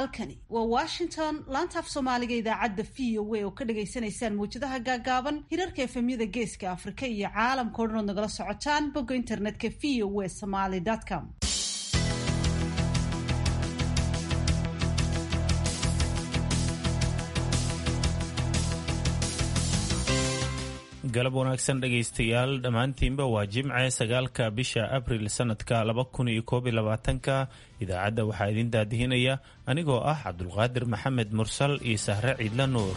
halkani waa washington laantaaf soomaaliga idaacadda v o a oo ka dhagaysanaysaan mawjadaha gaagaaban hirarka efemyada geeska afrika iyo caalamka o dhan ood nagala socotaan bogga internetka v o a somaly com galab wanaagsan dhegaystayaal dhammaantiinba waa jimce sagaalka bisha abril sanadka laba kun iyo koob iyo labaatanka idaacadda waxaa idin daadihinaya anigoo ah cabdulqaadir maxamed mursal iyo sahre ciidla nuur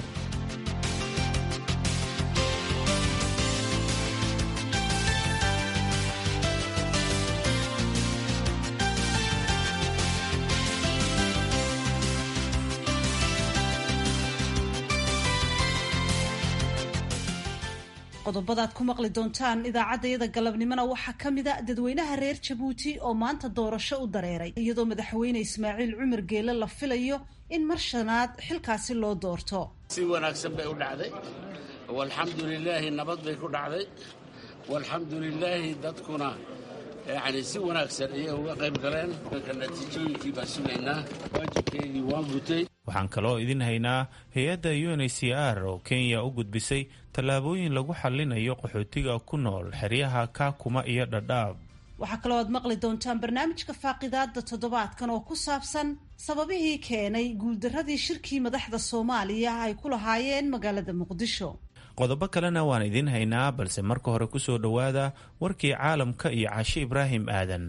qodobadaad ku maqli doontaan idaacaddayada galabnimona waxaa ka mida dadweynaha reer jabuuti oo maanta doorasho u dareeray iyadoo madaxweyne ismaaciil cumar geele la filayo in mar shanaad xilkaasi loo doorto si wanaagsan bay u dhacday walxamdu lilaahi nabad bay ku dhacday walxamdu lilaahi dadkuna yacni si wanaagsan ayay uga qayb galeen ka natiijooyinkii baan sugaynaa waajibkeygii waan gutay waxaan kaloo idin haynaa hay-adda u n h c r oo kenya u gudbisay tallaabooyin lagu xallinayo qaxootiga ku nool xeryaha kaakuma iyo dhadhaab waxaa kaloo aad maqli doontaan barnaamijka faaqidaada toddobaadkan oo ku saabsan sababihii keenay guuldaradii shirkii madaxda soomaaliya ay ku lahaayeen magaalada muqdisho qodobo kalena waan idiin haynaa balse marka hore ku soo dhowaada warkii caalamka iyo cashe ibraahim aadan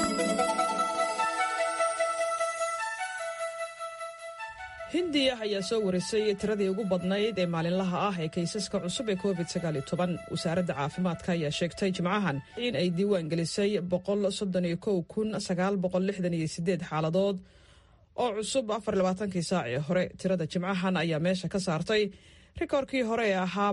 hindiya ayaa soo warisay tiradii ugu badnayd ee maalinlaha ah ee kaysaska cusub ee covid wasaaradda caafimaadka ayaa sheegtay jimcahan in ay diiwaan gelisay xaaladood oo cusub afarlabaatankii saac ee hore tirada jimcahan ayaa meesha ka saartay rikoorkii hore ee ahaa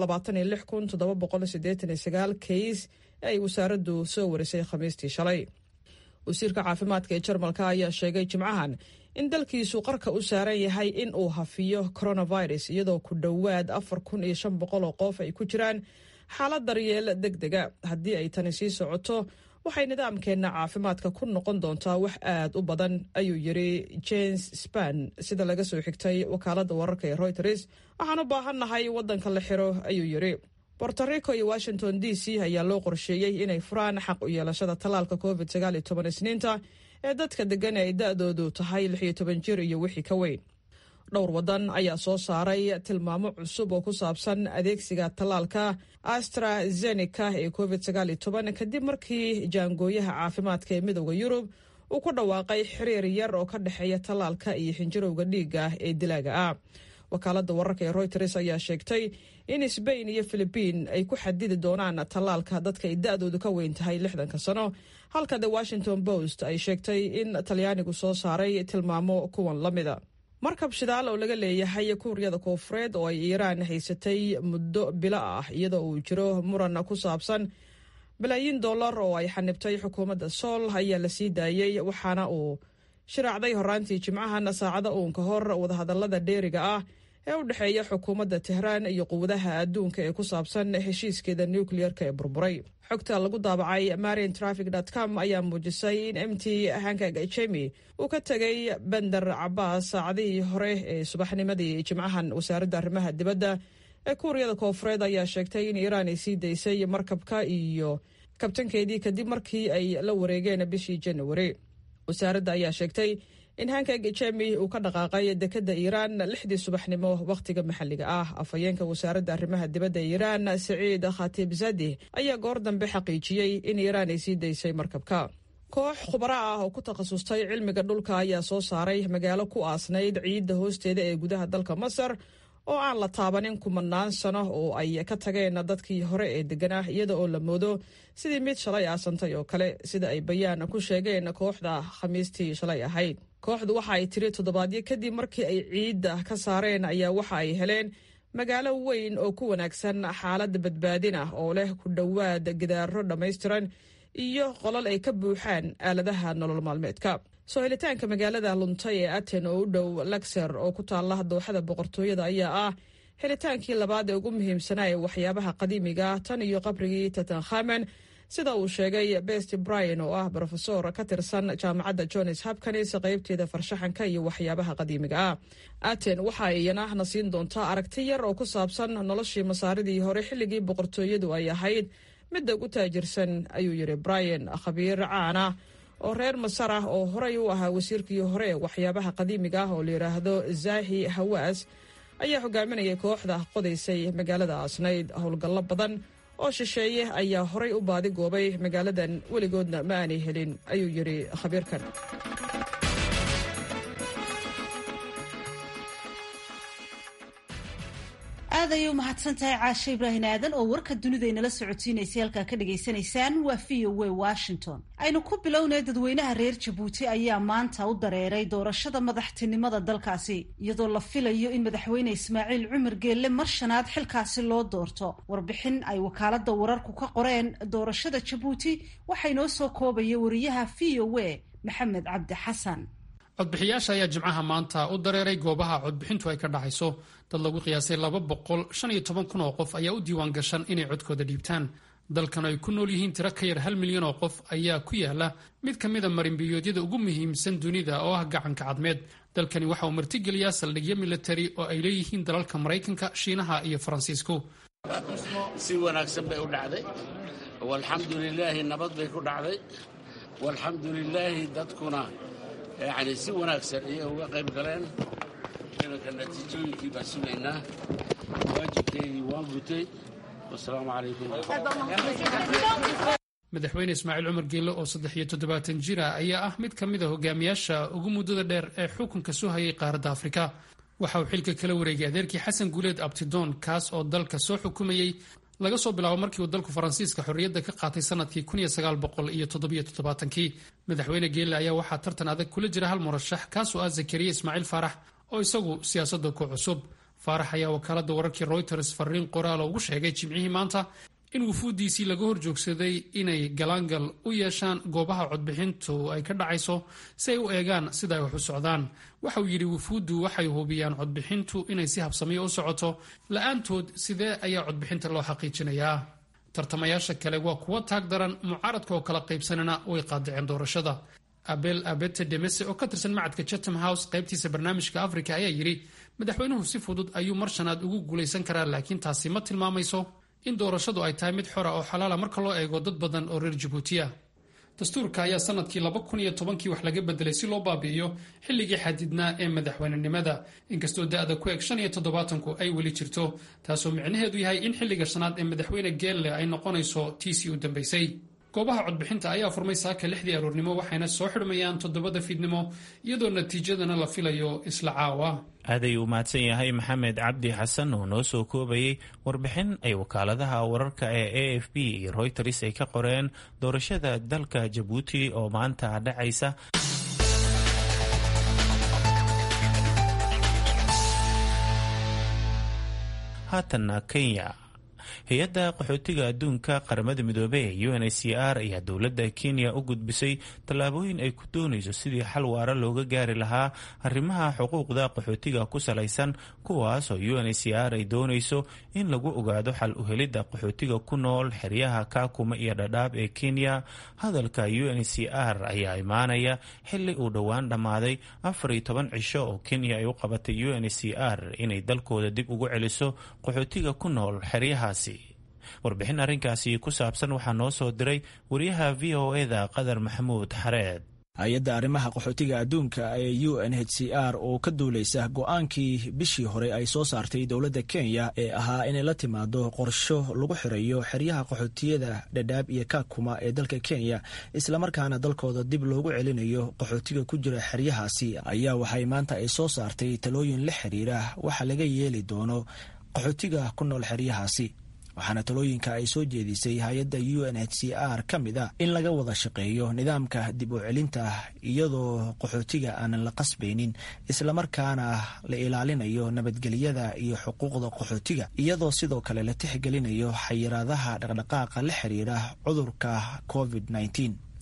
kays ee ay wasaaraddu soo warisay khamiistii shalay wasiirka caafimaadka ee jarmalka ayaa sheegay jimcahan in dalkiisu qarka u saaran yahay in uu hafiyo coronavirus iyadoo ku dhowaad afar kun iyo shan boqol oo qof ay ku jiraan xaalad daryeel deg dega haddii ay tani sii socoto waxay nidaamkeenna caafimaadka ku noqon doontaa wax aad u badan ayuu yiri james span sida laga soo xigtay wakaaladda wararka ee reuters waxaan u baahannahay waddanka la xiro ayuu yiri borto rico iyo washington d c ayaa loo qorsheeyey inay furaan xaq u yeelashada tallaalka covid isniinta ee dadka degan ay da-doodu tahay lix iyo toban jir iyo wixii ka weyn dhowr waddan ayaa soo saaray tilmaamo cusub oo ku saabsan adeegsiga tallaalka astrazeneca ee covid kadib markii jaangooyaha caafimaadka ee midooda yurub uu ku dhawaaqay xiriir yar oo ka dhexeeya tallaalka iyo xinjirowga dhiiga ee dilaaga ah wakaaladda wararka ee reuters ayaa sheegtay in sbain iyo philibiin ay ku xadidi doonaan tallaalka dadka ay da-doodu ka weyn tahay lixdanka sano halka the washington post ay sheegtay in talyaanigu soo saaray tilmaamo kuwan la mida markab shidaal oo laga leeyahay kuuriyada koofureed oo ay iiraan haysatay muddo bilo ah iyadoo uu jiro muran ku saabsan balaayiin dollar oo ay xanibtay xukuumadda sool ayaa la sii daayey waxaana uu shiraacday horaantii jimcahan saacada uun ka hor wadahadallada dheeriga ah ee u dhexeeya xukuumadda tehraan iyo quwadaha adduunka ee ku saabsan heshiiskeeda nukliyeerka ee burburay xogta lagu daabacay marin trafic com ayaa muujisay in m t hankag jemi uu ka tegay bender cabaas saacadihii hore ee subaxnimadii jimcahan wasaaradda arrimaha dibadda ee kuuriyada koofureed ayaa sheegtay in iiraan ay sii daysay markabka iyo kabtankeedii kadib markii ay la wareegeen bishii januari wasaaradda ayaa sheegtay in hankag jemi uu ka dhaqaaqay dekadda iiraan lixdii subaxnimo wakhtiga maxalliga ah afhayeenka wasaaradda arrimaha dibadda ee iiraan saciid khatibzadeh ayaa goor dambe xaqiijiyey in iiraan ay sii daysay markabka koox khubaro ah oo ku takhasustay cilmiga dhulka ayaa soo saaray magaalo ku aasnayd ciidda hoosteeda ee gudaha dalka masar oo aan la taabanin kumanaan sano oo ay ka tageen dadkii hore ee deganaa iyada oo la moodo sidii mid shalay aasantay oo kale sida ay bayaan ku sheegeen kooxda khamiistii shalay ahayd kooxdu waxa ay tiri toddobaadyo kadib markii ay ciidda ka saareen ayaa waxa ay heleen magaalo weyn oo ku wanaagsan xaalad badbaadin ah oo leh ku dhowaad gidaaro dhammaystiran iyo qolal ay ka buuxaan aaladaha nolol maalmeedka soo helitaanka magaalada luntay ee aten oo u dhow laxer oo ku taala dooxada boqortooyada ayaa ah helitaankii labaad ee ugu muhiimsanaa ee waxyaabaha qadiimiga tan iyo qabrigii tutankhamen sida uu sheegay best brian oo ah brofesor ka tirsan jaamacadda johns hopkins qaybteeda farshaxanka iyo waxyaabaha qadiimiga ah aten waxa iyana na siin doontaa aragti yar oo ku saabsan noloshii masaaridii hore xilligii boqortooyadu ay ahayd midda ugu taajirsan ayuu yidhi brian khabiir caana oo reer masar ah oo horey u ahaa wasiirkii hore ee waxyaabaha qadiimiga ah oo la yidhaahdo zahi hawaas ayaa hogaaminayay kooxda qodaysay magaalada asnayd howlgallo badan oo shisheeye ayaa horay u baadi goobay magaaladan weligoodna ma aanay helin ayuu yidhi khabiirkan aad ayay u mahadsan tahay caashe ibraahin aadan oo warka dunida inala socotiinaysay halkaa ka dhagaysanaysaan waa v o w washington aynu ku bilownay dadweynaha reer jabuuti ayaa maanta u dareeray doorashada madaxtinimada dalkaasi iyadoo la filayo in madaxweyne ismaaciil cumar geelle mar shanaad xilkaasi loo doorto warbixin ay wakaalada wararku ka qoreen doorashada jabuuti waxaa inoo soo koobaya wariyaha v o w maxamed cabdi xasan codbixiyaasha ayaa jimcaha maanta u dareeray goobaha codbixintu ay ka dhacayso dad lagu qiyaasay laba boqol shan iyo toban kun oo qof ayaa u diiwaan gashan inay codkooda dhiibtaan dalkan ay ku nool yihiin tiro ka yar hal milyan oo qof ayaa ku yaala mid ka mida marinbiyoodyada ugu muhiimsan dunida oo ah gacanka cadmeed dalkani waxa uu martigeliyaa saldhigyo militari oo ay leeyihiin dalalka maraykanka shiinaha iyo faransiisku si wanaagsan bay u dhacday walxamdu lilaahi nabad bay ku dhacday walxamdu lilaahi dadkuna yacni si wanaagsan ayay uga qayb galeen iminka natiijooyinkii baan sugaynaa waajibkeygii waan gutay wasalaamu calaykum madaxweyne ismaaciil cumar geelle oo saddex iyo toddobaatan jira ayaa ah mid ka mid a hogaamiyaasha ugu muddada dheer ee xukunka soo hayay qaaradda afrika waxa uu xilka kala wareegay adeerkii xasan guuleed abtidoon kaas oo dalka soo xukumayey laga soo bilaabo markii uu dalku faransiiska xorriyadda ka qaatay sanadkii kii madaxweyne geelle ayaa waxaa tartan adag kula jira hal murashax kaasoo ah zakariya ismaaciil faarax oo isagu siyaasadda ku cusub faarax ayaa wakaaladda wararkii royters fariin qoraala ugu sheegay jimcihii maanta in wufuuddiisii laga hor joogsaday inay galaangal u yeeshaan goobaha codbixintu ay ka dhacayso si ay u eegaan sida ay wax u socdaan waxa uu yidhi wufuuddu waxay hubiyaan codbixintu inay si habsamiyo u socoto la-aantood sidee ayaa codbixinta loo xaqiijinayaa tartamayaasha kale waa kuwo taag daran mucaaradka oo kala qaybsanana way qaadaceen doorashada abel abete demese oo ka tirsan macadka chatham house qaybtiisa barnaamijka africa ayaa yidhi madaxweynuhu si fudud ayuu mar shanaad ugu guulaysan karaa laakiin taasi ma tilmaamayso in doorashadu ay tahay mid xora oo xalaala marka loo eego dad badan oo reer jabuutiya dastuurka ayaa sanadkii laba kun iyo tobankii wax laga bedelay si loo baabi'iyo xilligii xadidnaa ee madaxweynenimada inkastoo da-da ku eg shan iyo toddobaatanku ay weli jirto taasoo micnaheedu yahay in xilliga shanaad ee madaxweyne geelle ay noqonayso tiisii u dambaysay goobaha codbixinta ayaa furmay saaka lixdii aroornimo waxayna soo xidhmayaan toddobada fiidnimo iyadoo natiijadana la filayo isla caawa aad ayuu mahadsan yahay maxamed cabdi xasan oo noo soo koobayay warbixin ay wakaaladaha wararka ee a f b iyo royters ay ka qoreen doorashada dalka jabuuti oo maanta dhacaysa haatanna kenya hay-adda qaxootiga adduunka qaramada midoobey ee u n h c r ayaa dowladda kenya u gudbisay tallaabooyin ay ku doonayso sidii xal waara looga gaari lahaa arrimaha xuquuqda qaxootiga ku salaysan kuwaas oo u n h c r ay doonayso in lagu ogaado xal uhelidda qaxootiga ku nool xeryaha kaakuma iyo dhadhaab ee kenya hadalka u n h c r ayaa imaanaya xili uu dhowaan dhammaaday afar iyo toban cisho oo kenya ay u qabatay u n h c r inay dalkooda dib ugu celiso qaxootiga ku nool xeryahaasi warbixin arrinkaasi ku saabsan waxaa noo soo diray wariyaha v o e-da qadar maxamuud xareed hay-adda arrimaha qaxootiga adduunka ee u n h c r oo ka duulaysa go-aankii bishii hore ay soo saartay dowladda kenya ee ahaa inay la timaado qorsho lagu xirayo xeryaha qaxootiyada dhadhaab iyo kaakuma ee dalka kenya islamarkaana dalkooda dib loogu celinayo qaxootiga ku jira xeryahaasi ayaa waxay maanta ay soo saartay talooyin la xiriira waxa laga yeeli doono qaxootiga ku nool xeryahaasi waxaana talooyinka ay soo jeedisay hay-adda u n h c r ka mid a in laga wada shaqeeyo nidaamka dib u celinta iyadoo qaxootiga aanan la qasbaynin islamarkaana la ilaalinayo nabadgelyada iyo xuquuqda qaxootiga iyadoo sidoo kale la tixgelinayo xayiraadaha dhaqdhaqaaqa la xiriira cudurka covid -19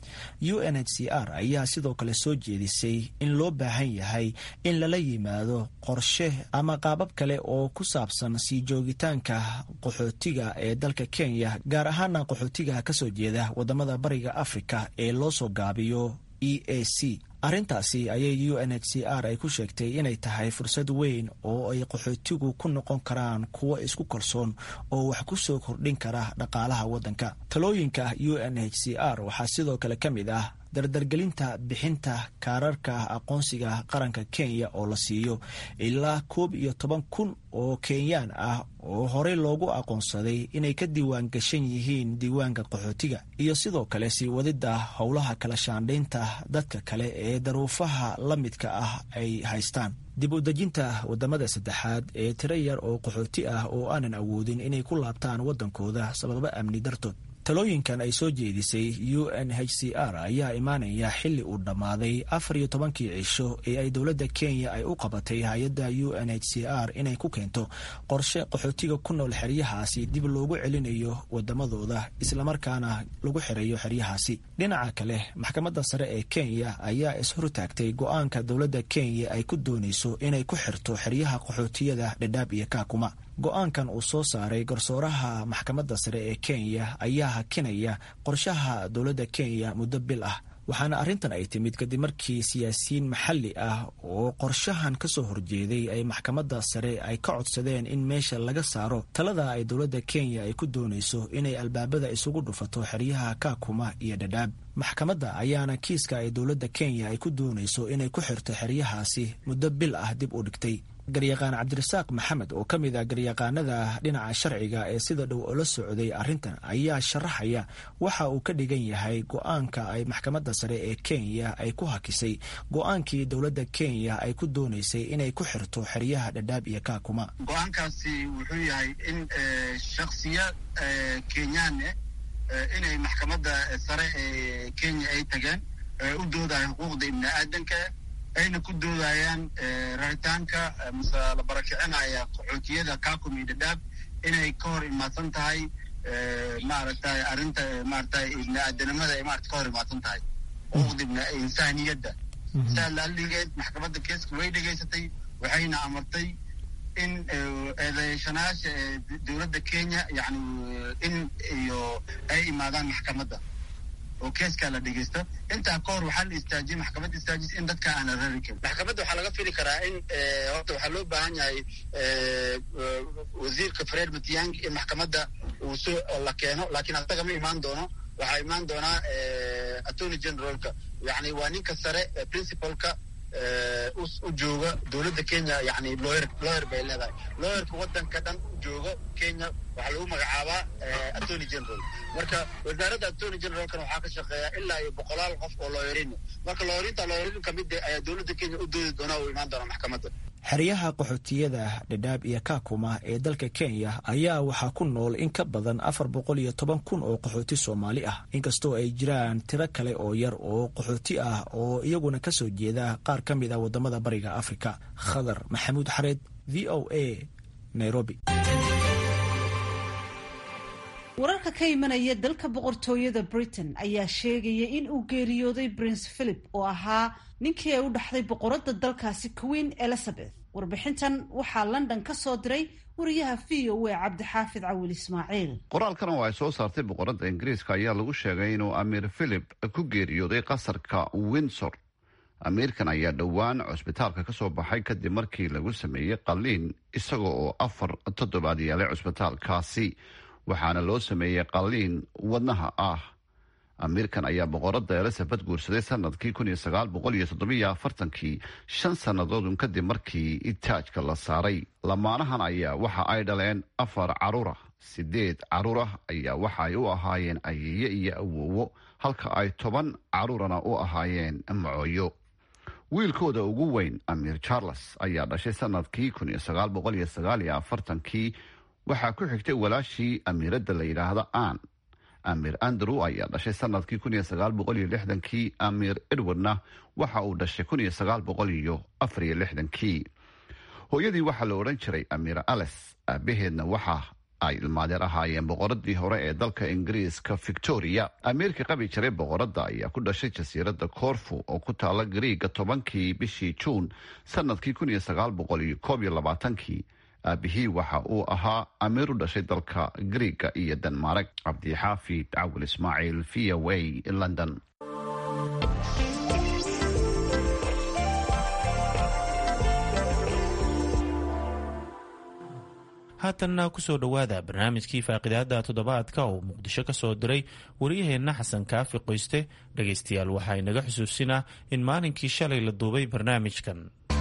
u n h c r ayaa sidoo kale soo jeedisay in loo baahan yahay in lala yimaado qorshe ama qaabab kale oo ku saabsan sii joogitaanka qaxootiga ee dalka kenya gaar ahaana qaxootiga kasoo jeeda wadamada bariga africa ee loo soo gaabiyo e a c arrintaasi ayay u n h c r ay ku sheegtay inay tahay fursad weyn oo ay qaxootigu ku noqon karaan kuwo isku kalsoon oo wax ku soo kordhin kara dhaqaalaha waddanka talooyinka u n h c r waxaa sidoo kale ka mid ah dardargelinta bixinta kaararka aqoonsiga qaranka kenya oo la siiyo ilaa koob iyo toban kun oo kenyaan ah oo horey loogu aqoonsaday inay ka diiwaan gashan yihiin diiwaanka qaxootiga iyo sidoo kale sii wadida howlaha kala shaandhaynta dadka kale ee daruufaha la midka ah ay haystaan dib u dejinta wadamada saddexaad ee tiro yar oo qaxooti ah oo aanan awoodin inay ku laabtaan waddankooda sababo amni dartood talooyinkan ay soo jeedisay u n h c r ayaa imaanaya xilli uu dhammaaday afar iyo tobankii cisho ee ay dowladda kenya ay u qabatay hay-adda u n h c r inay ku keento qorshe qaxootiga ku nool xeryahaasi dib loogu celinayo wadamadooda islamarkaana lagu xirayo xeryahaasi dhinaca kale maxkamadda sare ee kenya ayaa ishortaagtay go-aanka dowladda kenya ay ku doonayso inay ku xirto xeryaha qaxootiyada dhadhaab iyo kaakuma go-aankan uu soo saaray garsooraha maxkamadda sare ee kenya ayaa hakinaya qorshaha dowladda kenya muddo bil ah waxaana arrintan ay timid kadib markii siyaasiyiin maxalli ah oo qorshahan ka soo horjeeday ay maxkamadda sare ay ka codsadeen in meesha laga saaro talada ay dowladda kenya ay ku doonayso inay albaabada isugu dhufato xeryaha kaakuma iyo dhadhaab maxkamadda ayaana kiiska ay dowladda kenya ay ku doonayso inay ku xirto xeryahaasi muddo bil ah dib u dhigtay garyaqaan cabdirasaaq maxamed oo ka mid ah garyaqaanada dhinaca sharciga ee sida dhow ola socday arrintan ayaa sharaxaya waxa uu ka dhigan yahay go-aanka ay maxkamadda sare ee kenya ay ku hakisay go-aankii dowladda kenya ay ku doonaysay inay ku xirto xeryaha dhadhaab iyo kaakuma go-aankaasi wuxuu yahay in shaksiya kenyaane inay maxkamadda sare ee kenya ay tageen u doodayo xuquuqda ibni aadanka ayna ku doodayaan raritaanka mase la barakicinaya qaxootiyada kakum iyo dhadhaab inay ka hor imaadsan tahay maaragtay arrinta maaragtay ibni aadanimada ay maarata ka hor imaadsan tahay xuquuqda ibni insaaniyadda saa laaligeed maxkamadda keeska way dhegaysatay waxayna amartay in eedeeshanaasha dowladda kenya yani in iyo ay imaadaan maxkamadda oo keeskaa la dhegeysta intaa ka hor waxaa la istaajiyey maxkamadda istaajis in dadka aan la rari karin maxkamadda waxaa laga fili karaa in horta waxaa loo baahan yahay wasiirka fred matiang in maxkamadda uu soo la keeno laakiin asaga ma imaan doono waxaa imaan doonaa attorney generalka yani waa ninka sare principalka u jooga dowladda kenya yani lawyer lawyer bay leedahay lawyerka waddanka dhan u jooga kenya waxaa lagu magacaabaa attorney general marka wasaaradda attorney generalkana waxaa ka shaqeeya ilaa iyo boqolaal qof oo lawyerin marka lawyerinta lawyerin kamid ayaa dowladda kenya u doodi doona u imaan doona maxkamadda xeryaha qaxootiyada dhadhaab iyo kaakuma ee dalka kenya ayaa waxaa ku nool in ka badan afar boqol iyo toban kun oo qaxooti soomaali ah inkastoo ay jiraan tiro kale oo yar oo qaxooti ah oo iyaguna ka soo jeeda qaar ka mid ah wadamada bariga afrika khadar maxamuud xareed v o a nairobi wararka ka imanaya dalka boqortooyada britain ayaa sheegaya in uu geeriyooday prince philip oo ahaa ninkii ay u dhaxday boqoradda dalkaasi queen elizabeth warbixintan waxaa london ka soo diray wariyaha v o a cabdixaafid cawil ismaaciil qoraalkan oo ay soo saartay boqoradda ingiriiska ayaa lagu sheegay inuu amiir philip ku geeriyooday qasarka windsor amiirkan ayaa dhowaan cusbitaalka ka soo baxay kadib markii lagu sameeyey qalliin isaga oo afar toddobaad yeelay cusbitaalkaasi waxaana loo sameeyey qalliin wadnaha ah amiirkan ayaa boqoradda elizabeth guursaday sanadkii kun iyo sagaal boqol iyo toddobiyo afartankii shan sannadoodun kadib markii taajka la saaray lamaanahan ayaa waxa ay dhaleen afar caruurah sideed caruurah ayaa waxa ay u ahaayeen ayeeye iyo awowo halka ay toban caruurana u ahaayeen macooyo wiilkooda ugu weyn amiir charles ayaa dhashay sanadkii kun iyo sagaal boqol iyo sagaal iyo afartankii waxaa ku xigtay walaashii amiiradda la yidhaahda ann amiir andrew ayaa dhashay sanadkii kun iyo sagaal boqol iyo lixdankii amiir edwardna waxa uu dhashay kun iyo sagaal boqol iyo afar iyo lixdankii hooyadii waxaa la odhan jiray amiir ales aabaheedna waxa ay ilmaadeer ahaayeen boqoradii hore ee dalka ingiriiska victoria amiirka qabi jiray boqoradda ayaa ku dhashay jasiiradda corfu oo ku taala gariiga tobankii bishii juun sanadkii kun iyo sagaal boqol iyo koob iyo labaatankii aabihii waxa uu ahaa amiir u dhashay dalka gariiga iyo denmark cabdixaafid cawil ismaaciil v o a london haatanna kusoo dhowaada barnaamijkii faaqidaada toddobaadka oo muqdisho ka soo diray wariyaheenna xasan kaafi qoyste dhegaystayaal waxaa inaga xusuusinaa in maalinkii shalay la duubay barnaamijkan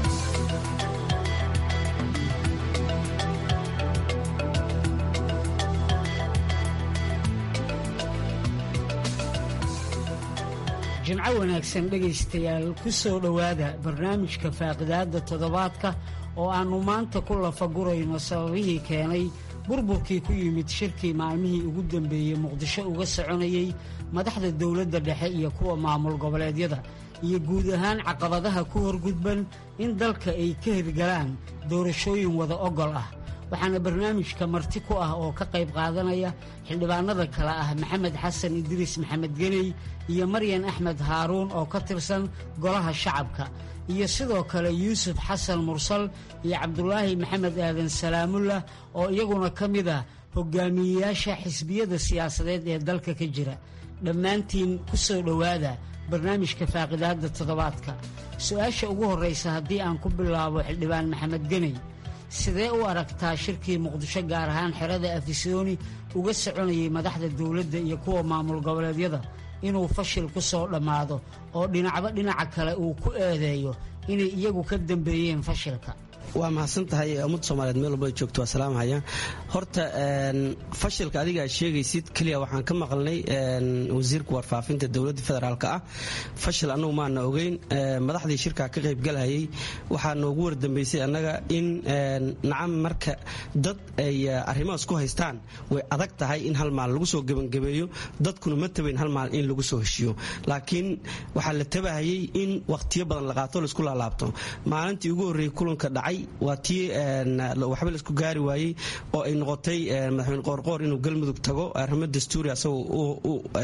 jimco wanaagsan dhegaystayaal ku soo dhowaada barnaamijka faaqidaadda toddobaadka oo aannu maanta ku lafagurayno sababihii keenay burburkii ku yimid shirkii maalmihii ugu dambeeyey muqdisho uga soconayey madaxda dowladda dhexe iyo kuwa maamul goboleedyada iyo guud ahaan caqabadaha ku horgudban in dalka ay ka hirgalaan doorashooyin wada ogol ah waxaana barnaamijka marti ku ah oo ka qayb qaadanaya xildhibaanada kale ah maxamed xasan idriis maxamed geney iyo maryan axmed haaruun oo ka tirsan golaha shacabka iyo sidoo kale yuusuf xasan mursal iyo cabdulaahi maxamed aadan salaamullah oo iyaguna ka mid ah hogaamiyeyaasha xisbiyada siyaasadeed ee dalka ka jira dhammaantiin ku soo dhowaada barnaamijka faaqidaadda toddobaadka su-aasha ugu horraysa haddii aan ku bilaabo xildhibaan maxamed geney sidee u aragtaa shirkii muqdisho gaar ahaan xerada afisooni uga soconayay madaxda dowladda iyo kuwa maamul goboleedyada inuu fashil ku soo dhammaado oo dhinacba dhinaca kale uu ku eedeeyo inay iyagu ka dambeeyeen fashilka waa mahadsan tahay ummadda soomaaliyeed meel walba joogto waa salaamhaya horta fashilka adiga aad sheegaysid keliya waxaan ka maqalnay wasiirka warfaafinta dowladda federaalk ah fashil annagu maana ogeyn madaxdii shirkaa ka qaybgalhayay waxaa noogu wardambaysay annaga in nacam marka dad ay arrimahaas ku haystaan way adag tahay in hal maal lagu soo gebangabeeyo dadkuna ma tabayn hal maal in lagu soo heshiyo laakiin waxaa la tabahayay in wakhtiyo badan la qaato laisku laalaabto maalintii ugu horreeyey kulanka dhacay waa tii waxba laisku gaari waayey oo ay noqotay madaxweyne qoorqoor inuu galmudug tago arrimo dastuuri asagoo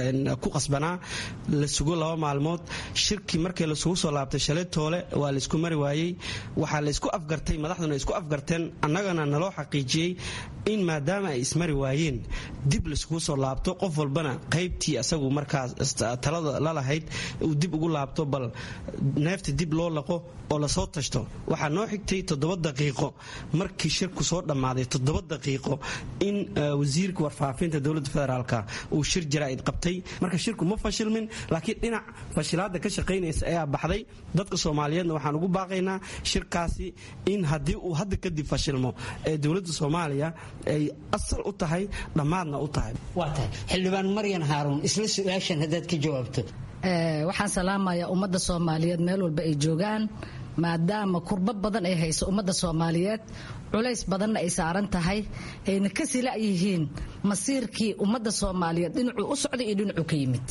ku qasbanaa la sugo laba maalmood shirkii markii lasugu soo laabtay shalay toole waa laisku mari waayey waxaa laysku afgartay madaxduna isku afgarteen annagana naloo xaqiijiyey in maadaama ay ismari waayeen dib laiskugu soo laabto qof walbana qaybtii asagu markaas talada lalahayd uu dib ugu laabto bal neefta dib loo laqo oo lasoo tashto waxaa noo xigtay toddoba daqiiqo markii shirku soo dhammaaday toddoba daqiiqo in wasiirka warfaafinta dowladda federaalka uu shir jaraa'id qabtay marka shirku ma fashilmin laakiin dhinac fashilaadda ka shaqaynaysa ayaa baxday dadka soomaaliyeedna waxaan ugu baaqaynaa shirkaasi in haddii uu hadda kadib fashilmo ee dowladda soomaaliya ay asal u tahay dhammaadna u tahay waa tahay xildhibaan maryan haaruun isla su-aashan haddaad ka jawaabto waxaan salaamayaa ummadda soomaaliyeed meel walba ay joogaan maadaama kurbo badan ay hayso ummadda soomaaliyeed culays badanna ay saaran tahay ayna ka sila yihiin masiirkii ummadda soomaaliyeed dhinacuu u socday iyo dhinacuu ka yimid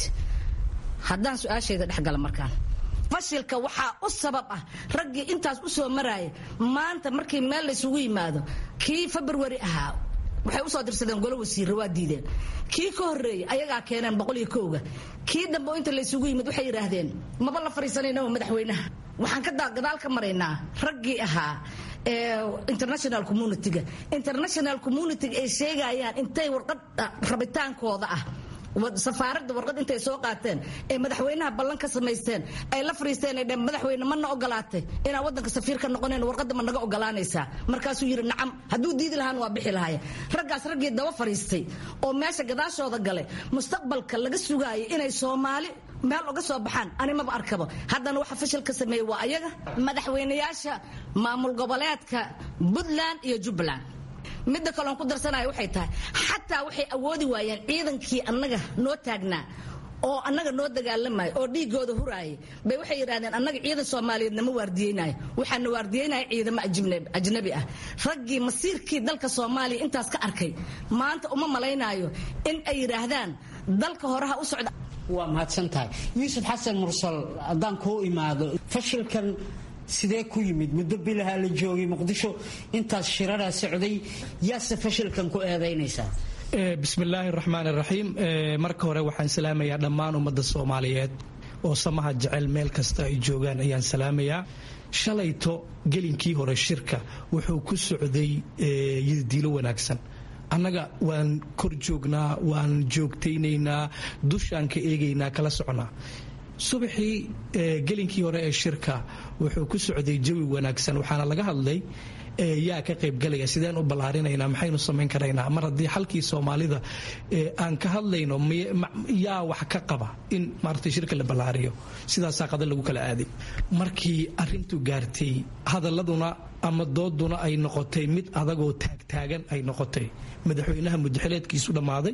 haddaan su-aashayda dhexgala markaan fashilka waxaa u sabab ah raggii intaas u soo maraaya maanta markii meel laysugu yimaado kii februari ahaa waxay usoo dirsadeen golo wasiirra waa diideen kii ka horreeyey ayagaa keeneen boqol iyo kowga kii dambe inta laysugu yimid waxay yidhaahdeen maba la fariisanayna madaxweynaha waxaan ka gadaal ka maraynaa raggii ahaa international communitiga international communitiga ay sheegayaan intay warqad rabitaankooda ah safaaradda warqad intay soo qaateen ee madaxweynaha ballan ka samaysteen ay la fariisteen ay dheen madaxweyne mana ogolaatay inaan waddanka safiir ka noqonayn warqadda ma naga ogolaanaysaa markaasuu yidhi nacam hadduu diidi lahaan waa bixi lahaya raggaas raggii daba fariistay oo meesha gadaashooda galay mustaqbalka laga sugaayay inay soomaali meel uga soo baxaan ani maba arkaba haddana waxa fashil ka sameeyey waa ayaga madaxweynayaasha maamul goboleedka puntland iyo jubbaland midda kaloon ku darsanaya waxay tahay xataa waxay awoodi waayeen ciidankii annaga noo taagnaa oo annaga noo dagaalamaya oo dhiigooda huraayay bay waxay yidhahdeen annaga ciidan soomaaliyeed nama waardiyeynaayo waxaana waardiyeynaya ciidamo ajnabi ah raggii masiirkii dalka soomaaliya intaas ka arkay maanta uma malaynaayo in ay yidhaahdaan dalka horeha u socda waa mahadsan tahay yuusuf xasan mursal haddaan kuu imaado fashilkan sidee ku yimid muddo bilaha la joogay muqdisho intaas shiraraa socday yaase fashilkan ku eedaynaysaa bismillaahi raxmaan raxiim marka hore waxaan salaamayaa dhammaan ummadda soomaaliyeed oo samaha jecel meel kasta ay joogaan ayaan salaamayaa shalayto gelinkii hore shirka wuxuu ku socday yadiilo wanaagsan annaga waan kor joognaa waan joogtaynaynaa dushaan ka eegaynaa kala soconaa subaxii gelinkii hore ee shirka wuxuu ku socday jawi wanaagsan waxaana laga hadlay yaa ka qaybgalaya sideen u ballaarinaynaa maxaynu samayn karaynaa mar haddii xalkii soomaalida aan ka hadlayno yaa wax ka qaba in maaragtay shirka la ballaariyo sidaasaa qada lagu kala aaday markii arrintu gaartay hadaladuna ama dooduna ay noqotay mid adagoo taagtaagan ay noqotay madaxweynaha mudaxileedkiisu dhammaaday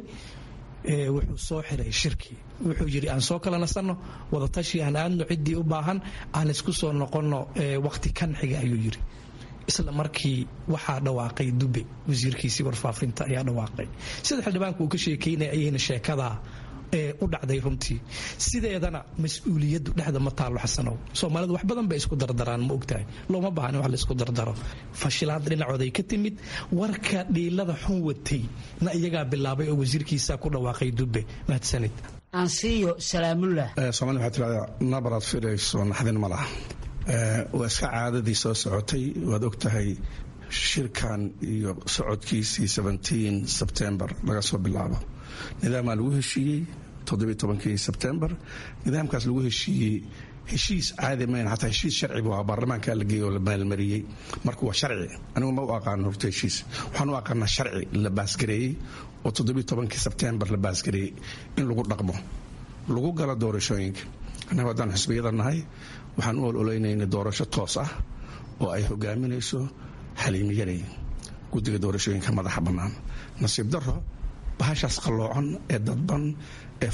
wuxuu soo xiray shirkii wuxuu yidhi aan soo kala nasanno wadatashi aan aadno ciddii u baahan aan isku soo noqonno waqti kan xiga ayuu yidhi isla markii waxaa dhawaaqay dube wasiirkiisii warfaafinta ayaa dhawaaqay sida xildhibaanku uu ka sheekeynaya ayayna sheekadaa u dhacday runtii sideedana mas-uuliyaddu dhexda ma taallo xasanow soomaalidu wax badan bay isku dardaraan ma ogtahay looma baahna wax laisku dardaro fashilaad dhinacooday ka timid warka dhiilada xun watay na iyagaa bilaabay oo wasiirkiisa ku dhawaaqay dube mahadsanid ansiyo salaamullah soomali waxaa tirahdaa nabaraad filayso naxdin ma laha waa iska caadadii soo socotay waad og tahay shirkan iyo socodkiisii sebtembar laga soo bilaabo nidaamaa lagu heshiiyey sebtembar nidaamkaas lagu heshiiyey heshiis caadi mayn xataa heshiis sharci buu ahaa baarlamaanka la geeyey oo la maalmariyey marka waa sharci anigu ma u aqaano horta heshiis waxaan u aqaanaa sharci la baasgareeyey oo sebtembar la baasgareeyey in lagu dhaqmo lagu galo doorashooyinka annagu haddaan xisbiyada nahay waxaan u ololaynayna doorasho toos ah oo ay hogaaminayso xaliimiyanay guddiga doorashooyinka madaxa bannaan nasiib daro bahashaas qalloocan ee dadban ee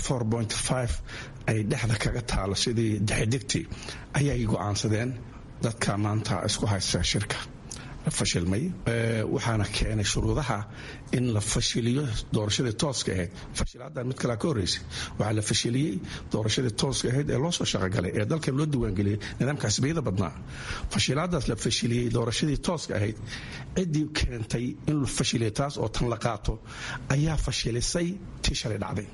ay dhexda kaga taalo sidii dexidegti ayay go'aansadeen dadka maanta isku haysta shirka fashilmay waxaana keenay shuruudaha in la fashiliyo doorashadii tooska ahayd fashilaaddan mid kalea ka horreysay waxaa la fashiliyey doorashadii tooska ahayd ee loo soo shaqogalay ee dalkan loo diiwaangeliyey nidaamka xisbiyada badnaa fashilaadaas la fashiliyey doorashadii tooska ahayd ciddii keentay in la fashiliyo taas oo tan la qaato ayaa fashilisay tii shalay dhacday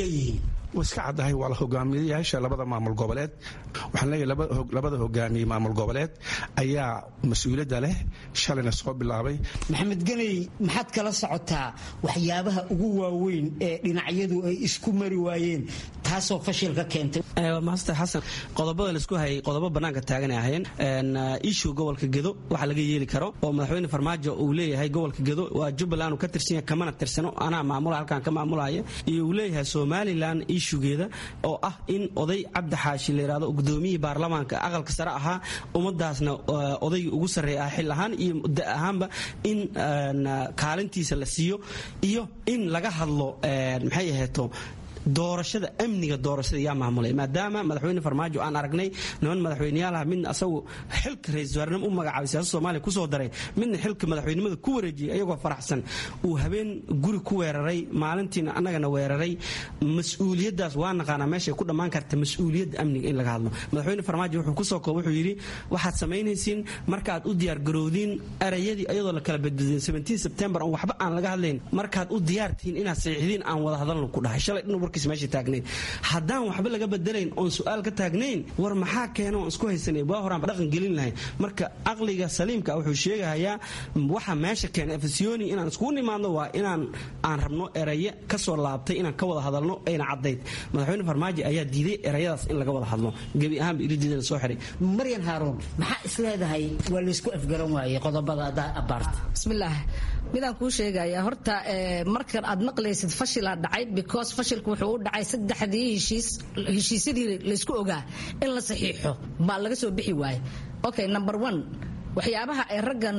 wa iska caddahay waa la hogaamiyayaasha labada maamul goboleed waxaan leeyahay labada hogaamiye maamul goboleed ayaa mas-uuliyadda leh shalayna soo bilaabay maxamed ganey maxaad kala socotaa waxyaabaha ugu waaweyn ee dhinacyadu ay isku mari waayeen taasoo fashilka keentay master xasan qodobada laisku hayay qodobo bannaanka taaganay ahayn ishu gobolka gedo waxa laga yeeli karo oo madaxweyne farmaajo uu leeyahay gobolka gedo waa jubbaland uu ka tirsanya kamana tirsano anaa maamula halkaan ka maamulaya iyo uu leeyahay somalilan ishugeeda oo ah in oday cabdi xaashi la yidhahdo gudoomiyihii baarlamaanka aqalka sare ahaa ummadaasna odaygii ugu sarreeya ah xil ahaan iyo da ahaanba in kaalintiisa la siiyo iyo in laga hadlo maxay aheeto doorashada amniga doorashada yaa maamulay maadaama madaxweyne farmaajo aan aragnay niman madaxweyneyaalaha midna asagu xilka ra-isul wasaarnimo u magacaabay siyaasada soomaaliya kusoo daray midna xilka madaxweynimada ku wareejiyay ayagoo faraxsan uu habeen guri ku weeraray maalintiina annagana weeraray mas-uuliyaddaas waa naqaanaa meeshay ku dhammaan karta mas-uuliyadda amniga in laga hadlo madaxweyne farmaajo wuxuu kusoo koob wuxuu yidhi waxaad samaynaysiin markaad u diyaargarowdiin erayadii ayadoo la kala badbadin sebtembar on waxba aan laga hadlayn markaad u diyaartihiin inaad saxiixdiin aan wada hadalno ku dhahay shalay dhan warkiis meesha taagnayd haddaan waxba laga bedelayn oon su-aal ka taagnayn war maxaa keena oon isku haysanay waa horaanba dhaqan gelin lahayn marka aqliga saliimka wuxuu sheegahayaa waxa meesha keena efesiyoni inaan iskugu nimaadno waa inaan aan rabno eraye kasoo laabtay inaan ka wada hadalno ayna caddayd madaxweyne farmaajo ayaa diiday erayadaas in laga wada hadlo gebi ahaanba iridiida la soo xiray maryan haaruun maxaa isleedahay waa laysku afgaran waayey qodobada adaa abaarta bismillaah midaan kuu sheegaya horta markan aad maqlaysid fashilaa dhacay because fashilku wuxuu u dhacay saddexdii heshiis heshiisyadii laysku ogaa in la saxiixo baa laga soo bixi waaye okay number one waxyaabaha ay raggan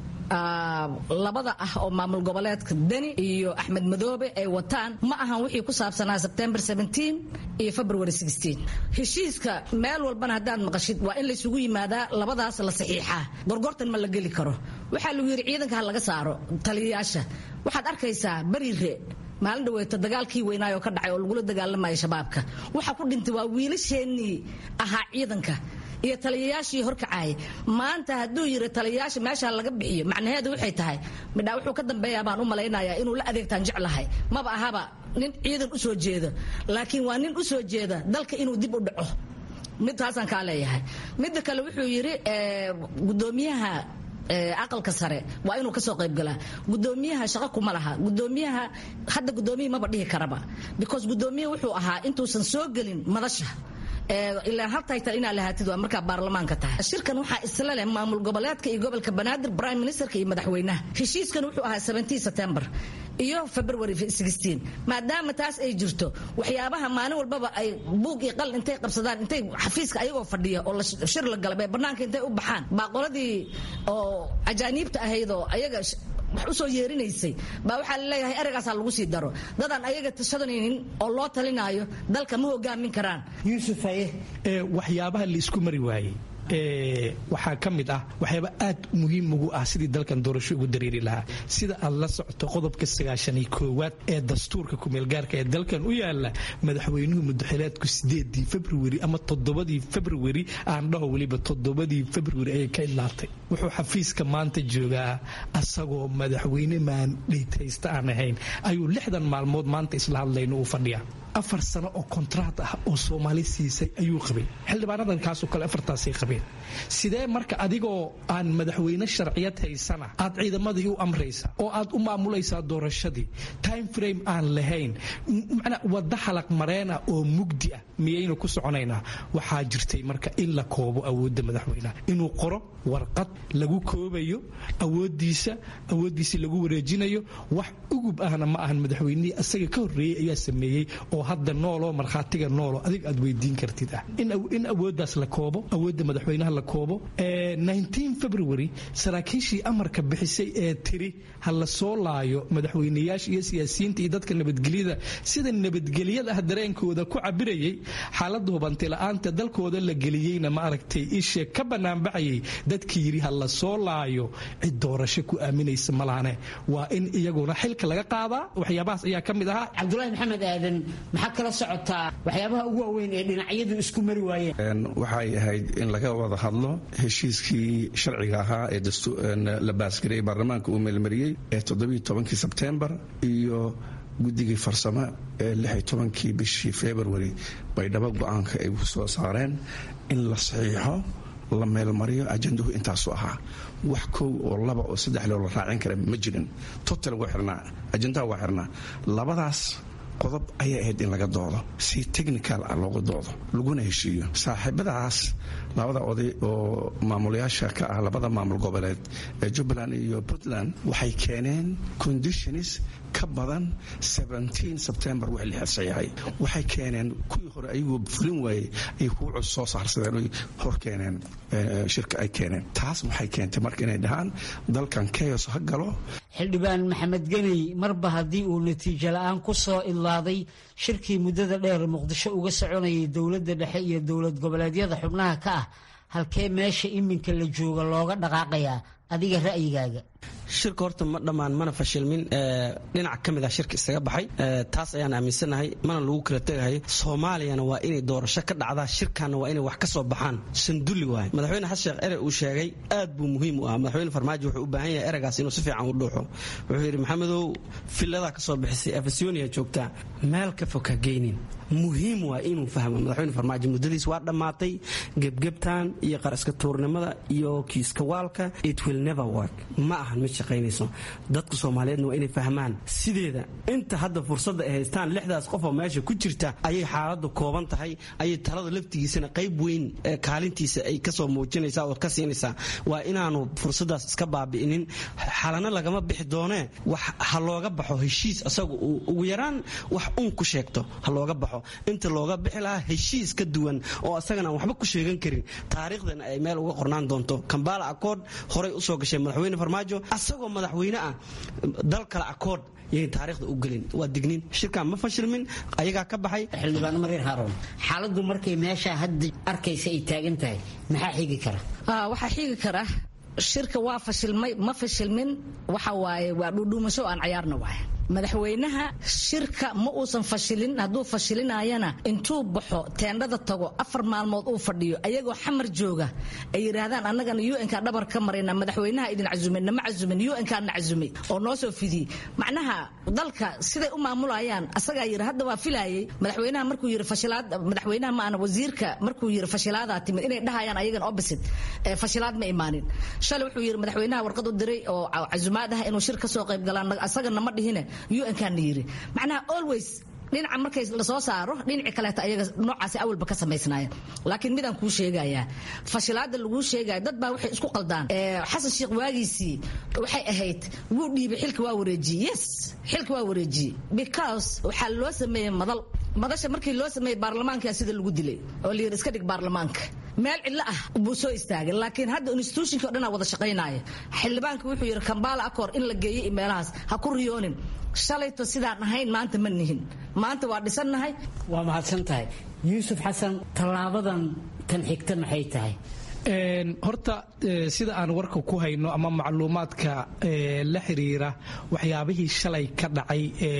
labada ah oo maamul goboleedka deni iyo axmed madoobe ay wataan ma ahan wixii ku saabsanaa sebtembar iyo february heshiiska meel walbana haddaad maqashid waa in laysugu yimaadaa labadaas la saxiixaa gorgortan ma la geli karo waxaa lagu yidhi ciidanka ha laga saaro taliyayaasha waxaad arkaysaa beriire maalin dhaweeto dagaalkii weynaayo ka dhacay oo lagula dagaalamayo shabaabka waxa ku dhintay waa wiilasheenii ahaa ciidanka iyo taliyayaashii horkacayay maanta hadduu yiri taliyayaasha meesha laga bixiyo macnaheedu waxay tahay midhaa wuxuu ka dambeeyaa baan u malaynayaa inuu la adeegtaan jeclahay maba ahaba nin ciidan u soo jeeda laakiin waa nin u soo jeeda dalka inuu dib u dhaco midtaasaan kaa leeyahay midda kale wuxuu yidhi gudoomiyaha aqalka sare waa inuu kasoo qaybgalaa gudoomiyaha shaqo kuma laha gudoomiyaha hadda gudoomiya maba dhihi karaba because gudoomiya wuxuu ahaa intuusan soo gelin madasha ilaa hal taytal inaa lahaatid waa markaa baarlamaanka tahay shirkan waxaa isla leh maamul goboleedka iyo gobolka banaadir prime ministerka iyo madaxweynaha heshiiskan wuxuu ahaa 17 september iyo february 16 maadaama taas ay jirto waxyaabaha maalin walbaba ay buug iyo qalin intay qabsadaan intay xafiiska ayagoo fadhiya oo shir la galab ee banaanka intay u baxaan baa qoladii oo ajaaniibta ahayd oo ayaga wax usoo yeerinaysay baa waxaa laleeyahay eragaasaa lagu sii daro dadaan ayaga tashadanaynin oo loo talinaayo dalka ma hogaamin karaan yuusuf haye waxyaabaha laisku mari waayey waxaa ka mid ah waxyaaba aad muhiim ugu ah sidii dalkan doorasho ugu dareeri lahaa sida aad la socoto qodobka sagaashan iyo koowaad ee dastuurka kumeelgaarka ee dalkan u yaala madaxweynuhu mudaxileedku sideedii februari ama toddobadii februari aan dhaho weliba toddobadii februari ayay ka idlaatay wuxuu xafiiska maanta joogaa asagoo madaxweyne maandhaytaysta aan ahayn ayuu lixdan maalmood maanta isla hadlayno uu fadhiyaa afar sano oo kontraat ah oo soomaali siisay ayuu qabay xildhibaanadan kaasoo kale afartaasay qabeen sidee marka adigoo aan madaxweyne sharciyad haysana aad ciidamadii u amraysa oo aad u maamulaysaa doorashadii time frame aan lahayn macnaa wadda xalaq mareena oo mugdi ah miyaynu ku soconaynaa waxaa jirtay marka in la koobo awoodda madaxweynaha inuu qoro warqad lagu koobayo awoodiisa awooddiisii lagu wareejinayo wax ugub ahna ma ahan madaxweynihii asaga ka horreeyey ayaa sameeyey oo hadda nooloo markhaatiga noolo adig aad weydiin kartid ah in awooddaas la koobo awoodda madaxweynaha la koobo february saraakiishii amarka bixisay ee tiri ha la soo laayo madaxweyneyaasha iyo siyaasiyiinta iyo dadka nabadgelyada sida nabadgelyada ah dareenkooda ku cabirayay xaalada hubanti la-aanta dalkooda la geliyeyna ma aragtay ishe ka banaanbaxayay dadkii yidhi ha la soo laayo cid doorasho ku aaminaysa malahane waa in iyaguna xilka laga qaadaa waxyaabahaas ayaa ka mid ahaa cabdulaahi maxamed aadan maxaa kala socotaa waxyaabaha ugu waaweyn ee dhinacyadu isku mari waayeen waxay ahayd in laga wada hadlo heshiiskii sharciga ahaa ee la baasgareeyey baarlamaanka uu meelmariyey ee todobiiy sebtembar iyo guddigii farsamo ee lixy tobankii bishii february bay dhaba go-aanka ay soo saareen in la saxiixo la meelmariyo ajandahu intaasu ahaa wax kow oo laba oo saddex loo la raacin kara ma jirin total waa xirnaa ajandaha waa xirnaa labadaas qodob ayay ahayd in laga doodo si technical ah looga doodo laguna heshiiyo saaxiibadaas labada oday oo maamulayaasha ka ah labada maamul goboleed ee jubbaland iyo puntland waxay keeneen conditions ka badan sebtembar wix la saxiixay waxay keeneen kuwii hore ayagoo fulin waayey ay kuwa cus soo saarsadeen oy hor keeneen shirka ay keeneen taas waxay keentay marka inay dhahaan dalkan keyos ha galo xildhibaan maxamed geney marba haddii uu natiijo la-aan ku soo idlaaday shirkii muddada dheer muqdisho uga soconayay dowladda dhexe iyo dowlad goboleedyada xubnaha ka ah halkee meesha iminka la jooga looga dhaqaaqayaa adiga ra'yigaaga shirka horta ma dhammaan mana fashilmin dhinac ka mid ah shirka isaga baxay taas ayaan aaminsanahay mana lagu kala tegahay soomaaliyana waa inay doorasho ka dhacdaa shirkanna waa inay wax ka soo baxaan sandulli waay madaxweyne xasan sheekh ere uu sheegay aad buu muhiim u ah madaxweyne farmaajo wuxuu u baahan yahay eragaas inuu si fiican u dhuuxo wuxuu yidhi maxamedow filladaa ka soo bixisay afasoniya joogtaa meel ka fog ha geynin muhiim waa inuu fahmo madaxweyne farmaajo muddadiis waa dhammaatay gebgebtan iyo qaraska tuurnimada iyo kiiska waalka it will never work ma ahan mid shaqaynayso dadka soomaaliyeedna waa inay fahmaan sideeda inta hadda fursadda ay haystaan lixdaas qof oo meesha ku jirta ayay xaaladdu kooban tahay ayay talada laftigiisana qayb weyn kaalintiisa ay kasoo muujinaysaa oo ka siinaysaa waa inaanu fursaddaas iska baabi'inin xalana lagama bixi doonee wax ha looga baxo heshiis asaga uu ugu yaraan wax un ku sheegto ha looga baxo inta looga bixi lahaa heshiis ka duwan oo asagana aan waxba ku sheegan karin taariikhdan ay meel uga qornaan doonto kambala accord horay usoo gashay madaxweyne farmaajo asagoo madaxweyne ah dal kale accord yayn taariikhda u gelin waa digniin shirkan ma fashilmin ayagaa ka baxay xildhibaan marin haaroon xaaladdu markay meesha hadda arkaysa ay taagan tahay maxaa xigi kara waxaa xigi kara shirka waa fashilmay ma fashilmin waxa waaye waa dhuudhuumasho aan cayaarna waay madaxweynaha shirka ma uusan fashilin hadduu fashilinayana intuu baxo teendhada tago afar maalmood uu fadhiyo ayagoo xamar jooga ay yidhaahdaan annagana un-ka dhabar ka marayna madaxweynaha idin casumin nama casumin un-kaa na casumay oo noo soo fidiyey macnaha dalka siday u maamulayaan asagaa yidhi hadda waa filaayay madaxweynaha markuu yidhi fashilaad madaxweynaha maana wasiirka markuu yidhi fashilaadaa timid inay dhahayaan ayagan opposite fashilaad ma imaanin shalay wuxuu yidhi madaxweynaha warqad u diray oo casumaad ah inuu shir ka soo qayb galaan asaga nama dhihine un-kaana yidhi macnaha always dhinaca markay lasoo saaro dhinaci kaleeta ayaga noocaasi awalba ka samaysnaaya laakiin midaan kuu sheegayaa fashilaada laguu sheegaya dad baa waxay isku qaldaan xasan sheekh waagiisii waxay ahayd wuu dhiibay xilka waa wareejiyey yes xilka waa wareejiyey because waxaa loo sameeyey madal madasha markii loo sameeyey baarlamaanka sida lagu dilay oo la yidhi iska dhig baarlamaanka meel cidlo ah buu soo istaagay laakiin hadda institutionka o dhanaa wada shaqaynaya xildhibaanka wuxuu yidhi kambaala acor in la geeyey meelahaas ha ku riyoonin shalayto sidaan ahayn maanta ma nihin maanta waa dhisannahay waa mahadsan tahay yuusuf xasan tallaabadan tan xigta maxay tahay horta sida aan warka ku hayno ama macluumaadka la xiriira waxyaabihii shalay ka dhacay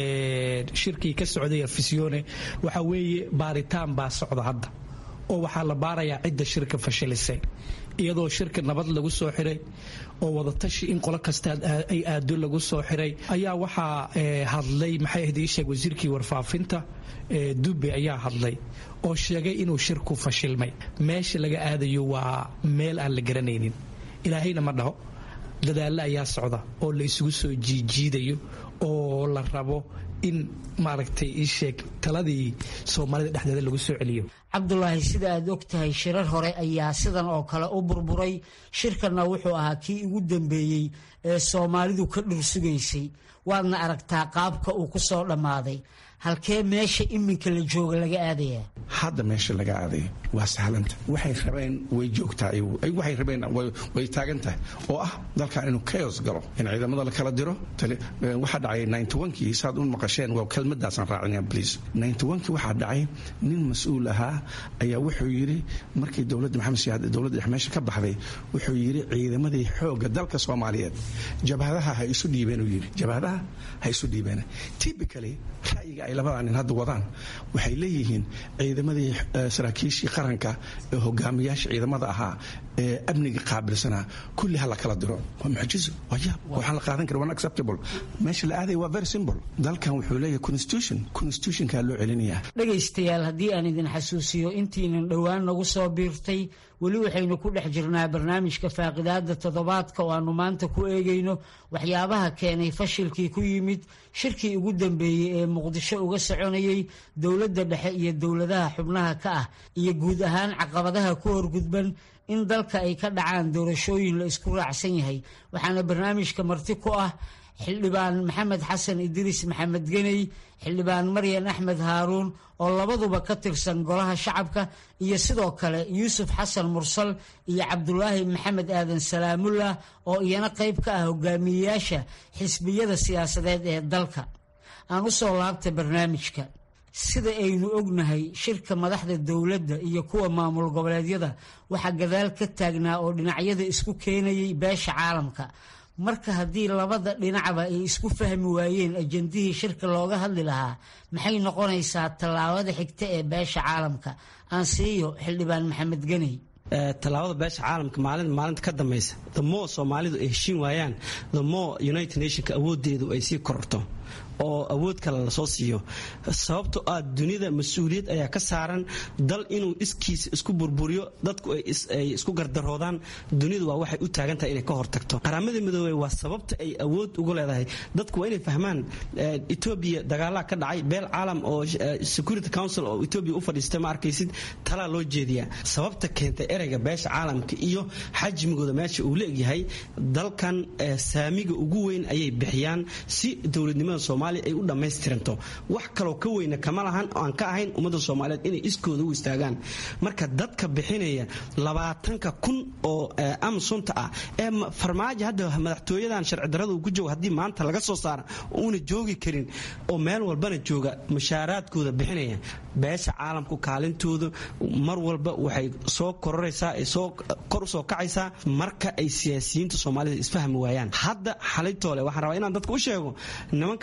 shirkii ka socday afisyoone waxa weeye baaritaan baa socda hadda oo waxaa la baarayaa cidda shirka fashilisay iyadoo shirka nabad lagu soo xiray oo wadatashi in qolo kasta ay aado lagu soo xiray ayaa waxaa hadlay maxay ahayd ii sheeg wasiirkii warfaafinta dube ayaa hadlay oo sheegay inuu shirku fashilmay meesha laga aadayo waa meel aan la garanaynin ilaahayna ma dhaho dadaallo ayaa socda oo la isugu soo jiijiidayo oo la rabo in maaragtay ii sheeg taladii soomaalida dhexdeeda lagu soo celiyo cabdulaahi sida aad og tahay shirar hore ayaa sidan oo kale u burburay shirkanna wuxuu ahaa kii ugu dambeeyey ee soomaalidu ka dhursugaysay waadna aragtaa qaabka uu ku soo dhammaaday halkee meesha iminka la jooga laga aadayaa hadda meesha laga aadaya waa sahlanta waxay rabeen way joogtaa waxay rabeen way taagan tahay oo ah dalkan inuu chaos galo in ciidamada la kala diro waxaa dhacay ninety-onkii saad u maqasheen waa kelmadaasaan raacinaya please ninety-onkii waxaa dhacay nin mas-uul ahaa ayaa wuxuu yidhi markii dowladda maxamed siyaad dowladda dhex meesha ka baxday wuxuu yidhi ciidamadii xoogga dalka soomaaliyeed jabhadaha ha isu dhiibeen uu yidhi jabhadaha ha isu dhiibeen typically ra'yiga ay labadaa nin hadda wadaan waxay leeyihiin ciidamadii saraakiishii qaranka ee hogaamiyaasha ciidamada ahaa ee amniga qaabilsanaa kulli ha la kala diro waa mucjizo waa yaab waxaan la qaadan kara unacceptable meesha la aadaya waa very simple dalkan wuxuu leeyahay constitution constitutionkaa loo celinayaa dhegaystayaal haddii aan idin xasuusiyo intiinan dhowaan nagu soo biirtay weli waxaynu ku dhex jirnaa barnaamijka faaqidaada toddobaadka oo aanu maanta ku eegayno waxyaabaha keenay fashilkii ku yimid shirkii ugu dambeeyey ee muqdisho uga soconayey dowladda dhexe iyo dowladaha xubnaha ka ah iyo guud ahaan caqabadaha ku horgudban in dalka ay ka dhacaan doorashooyin la isku raacsan yahay waxaana barnaamijka marti ku ah xildhibaan maxamed xasan idriis maxamed geney xildhibaan maryan axmed haaruun oo labaduba ka tirsan golaha shacabka iyo sidoo kale yuusuf xasan mursal iyo cabdulaahi maxamed aadan salaamullah oo iyana qayb ka ah hogaamiyeyaasha xisbiyada siyaasadeed ee dalka aan u soo laabta barnaamijka sida aynu ognahay shirka madaxda dowladda iyo kuwa maamul goboleedyada waxaa gadaal ka taagnaa oo dhinacyada isku keenayay beesha caalamka marka haddii labada dhinacba ay isku fahmi waayeen ajandihii shirka looga hadli lahaa maxay noqonaysaa tallaabada xigta ee beesha caalamka aan siiyo xildhibaan maxamed geney tallaabada beesha caalamka maalin maalinta ka dambaysa the more soomaalidu ay heshiin waayaan the more united nationka awoodeedu ay sii kororto oo awood kale lasoo siiyo sababto ah dunida mas-uuliyad ayaa ka saaran dal inuu iskiisa isku burburiyo dadku ay isku gardaroodaan dunidu waa waxay u taagan tahay inay ka hortagto qaramada midoobey waa sababta ay awood ugu leedahay dadku waa inay fahmaan etoobiya dagaalaa ka dhacay beel caalam oo security council oo etoobiya u fadhiistay ma arkaysid talaa loo jeediyaa sababta keentay ereyga beesha caalamka iyo xajmigooda meesha uu leegyahay dalkan saamiga ugu weyn ayay bixiyaan si dowladnimada soomaaliya ay u dhammaystiranto wax kaloo ka weyna kama lahan aan ka ahayn ummadda soomaaliyeed inay iskooda u istaagaan marka dadka bixinaya labaatanka kun oo amsunta ah ee farmaajo hadda madaxtooyadan sharci darrada uu ku joogo haddii maanta laga soo saara uuna joogi karin oo meel walbana jooga mushaaraadkooda bixinaya beesha caalamku kaalintooda mar walba waxay soo kororaysaa ay soo kor usoo kacaysaa marka ay siyaasiyiinta soomaalida isfahmi waayaan hadda xalaytoole waxaan rabaa inaan dadka u sheego nimanka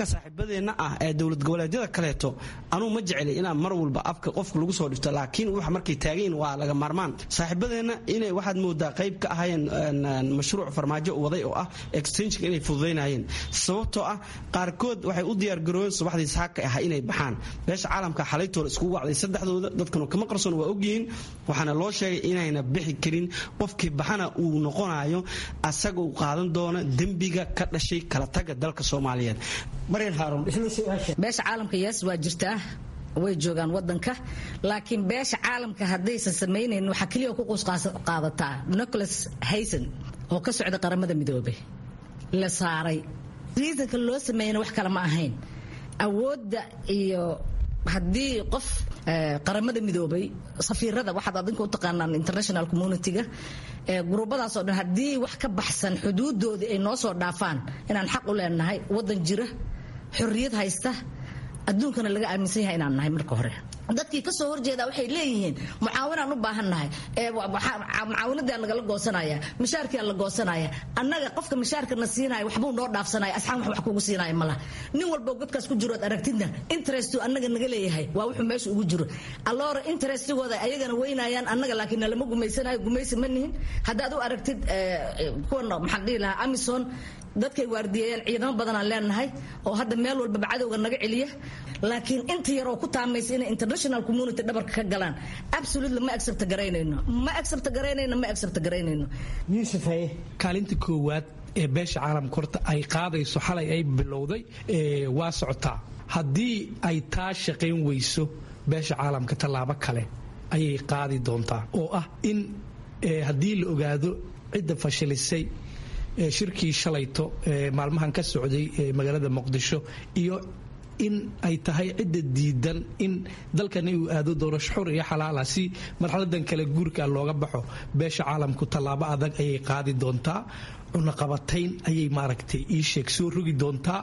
marka saaxiibadeenna ah ee dowlad goboleedyada kaleeto anuu ma jeceli inaan mar walba afka qofka lagu soo dhifto laakiin wax markay taagayin waa laga maarmaan saaxiibadeenna inay waxaad moodaa qayb ka ahayeen mashruuc farmaajo waday oo ah extensionka inay fududaynayeen sababtoo ah qaarkood waxay u diyaargaroobeen subaxdii saaka ah inay baxaan beesha caalamka xalaytooda iskugu wacday saddexdooda dadkanu kama qarsoon waa ogyihiin waxaana loo sheegay inayna bixi karin qofkii baxana uu noqonayo asaga uu qaadan doono dembiga ka dhashay kala taga dalka soomaaliyeed maryan haaruun beesha caalamka yes waa jirtaa way joogaan wadanka laakiin beesha caalamka haddaysan samaynayn waxaa keliya ku quusqaadataa nicholas hayson oo ka socda qaramada midoobay la saaray riisanka loo sameeyana wax kale ma ahayn awoodda iyo haddii qof qaramada midoobay safiirada waxaad adinka u taqaanaan international community-ga gurubadaasoo dhan haddii wax ka baxsan xuduudoodii ay noo soo dhaafaan inaan xaq u leenahay wadan jira xorriyad haysta adduunkana laga aaminsan yahay inaan nahay marka hore dadkii kasoo horjeeda waxay leeyihiin mucaawinaan u baahannahay mucaawinadaa nagala goosanaya mishaarkiaa la goosanaya annaga qofka mishaarkana siinaya waxbuu noo dhaafsanaya asxaan wax wax kugu siinaya malaha nin walbo godkaas ku jirood aragtidna interestu annaga naga leeyahay waa wuxuu meesha ugu jiro alloora interestigooda ayagana weynayaan annaga laakiin nalama gumaysanayo gumaysi ma nihin haddaad u aragtid kuwana maxaan dhihi lahaa amison dadkay waardiyeeyaan ciidamo badanaan leenahay oo hadda meel walbaba cadowga naga celiya laakiin inta yaroo ku taamaysa inay international community dhabarka ka galaan absolutely ma accept garaynayno ma accept garaynayno ma accept garaynayno yuusuf haye kaalinta koowaad ee beesha caalamka horta ay qaadayso xalay ay bilowday waa socotaa haddii ay taa shaqayn weyso beesha caalamka tallaabo kale ayay qaadi doontaa oo ah in haddii la ogaado cidda fashilisay shirkii shalayto maalmahan ka socday magaalada muqdisho iyo in ay tahay cidda diidan in dalkani uu aado doorasho xur iyo xalaala si marxaladan kale guurka looga baxo beesha caalamku tallaabo adag ayay qaadi doontaa cunaqabatayn ayay maaragtay ii sheeg soo rogi doontaa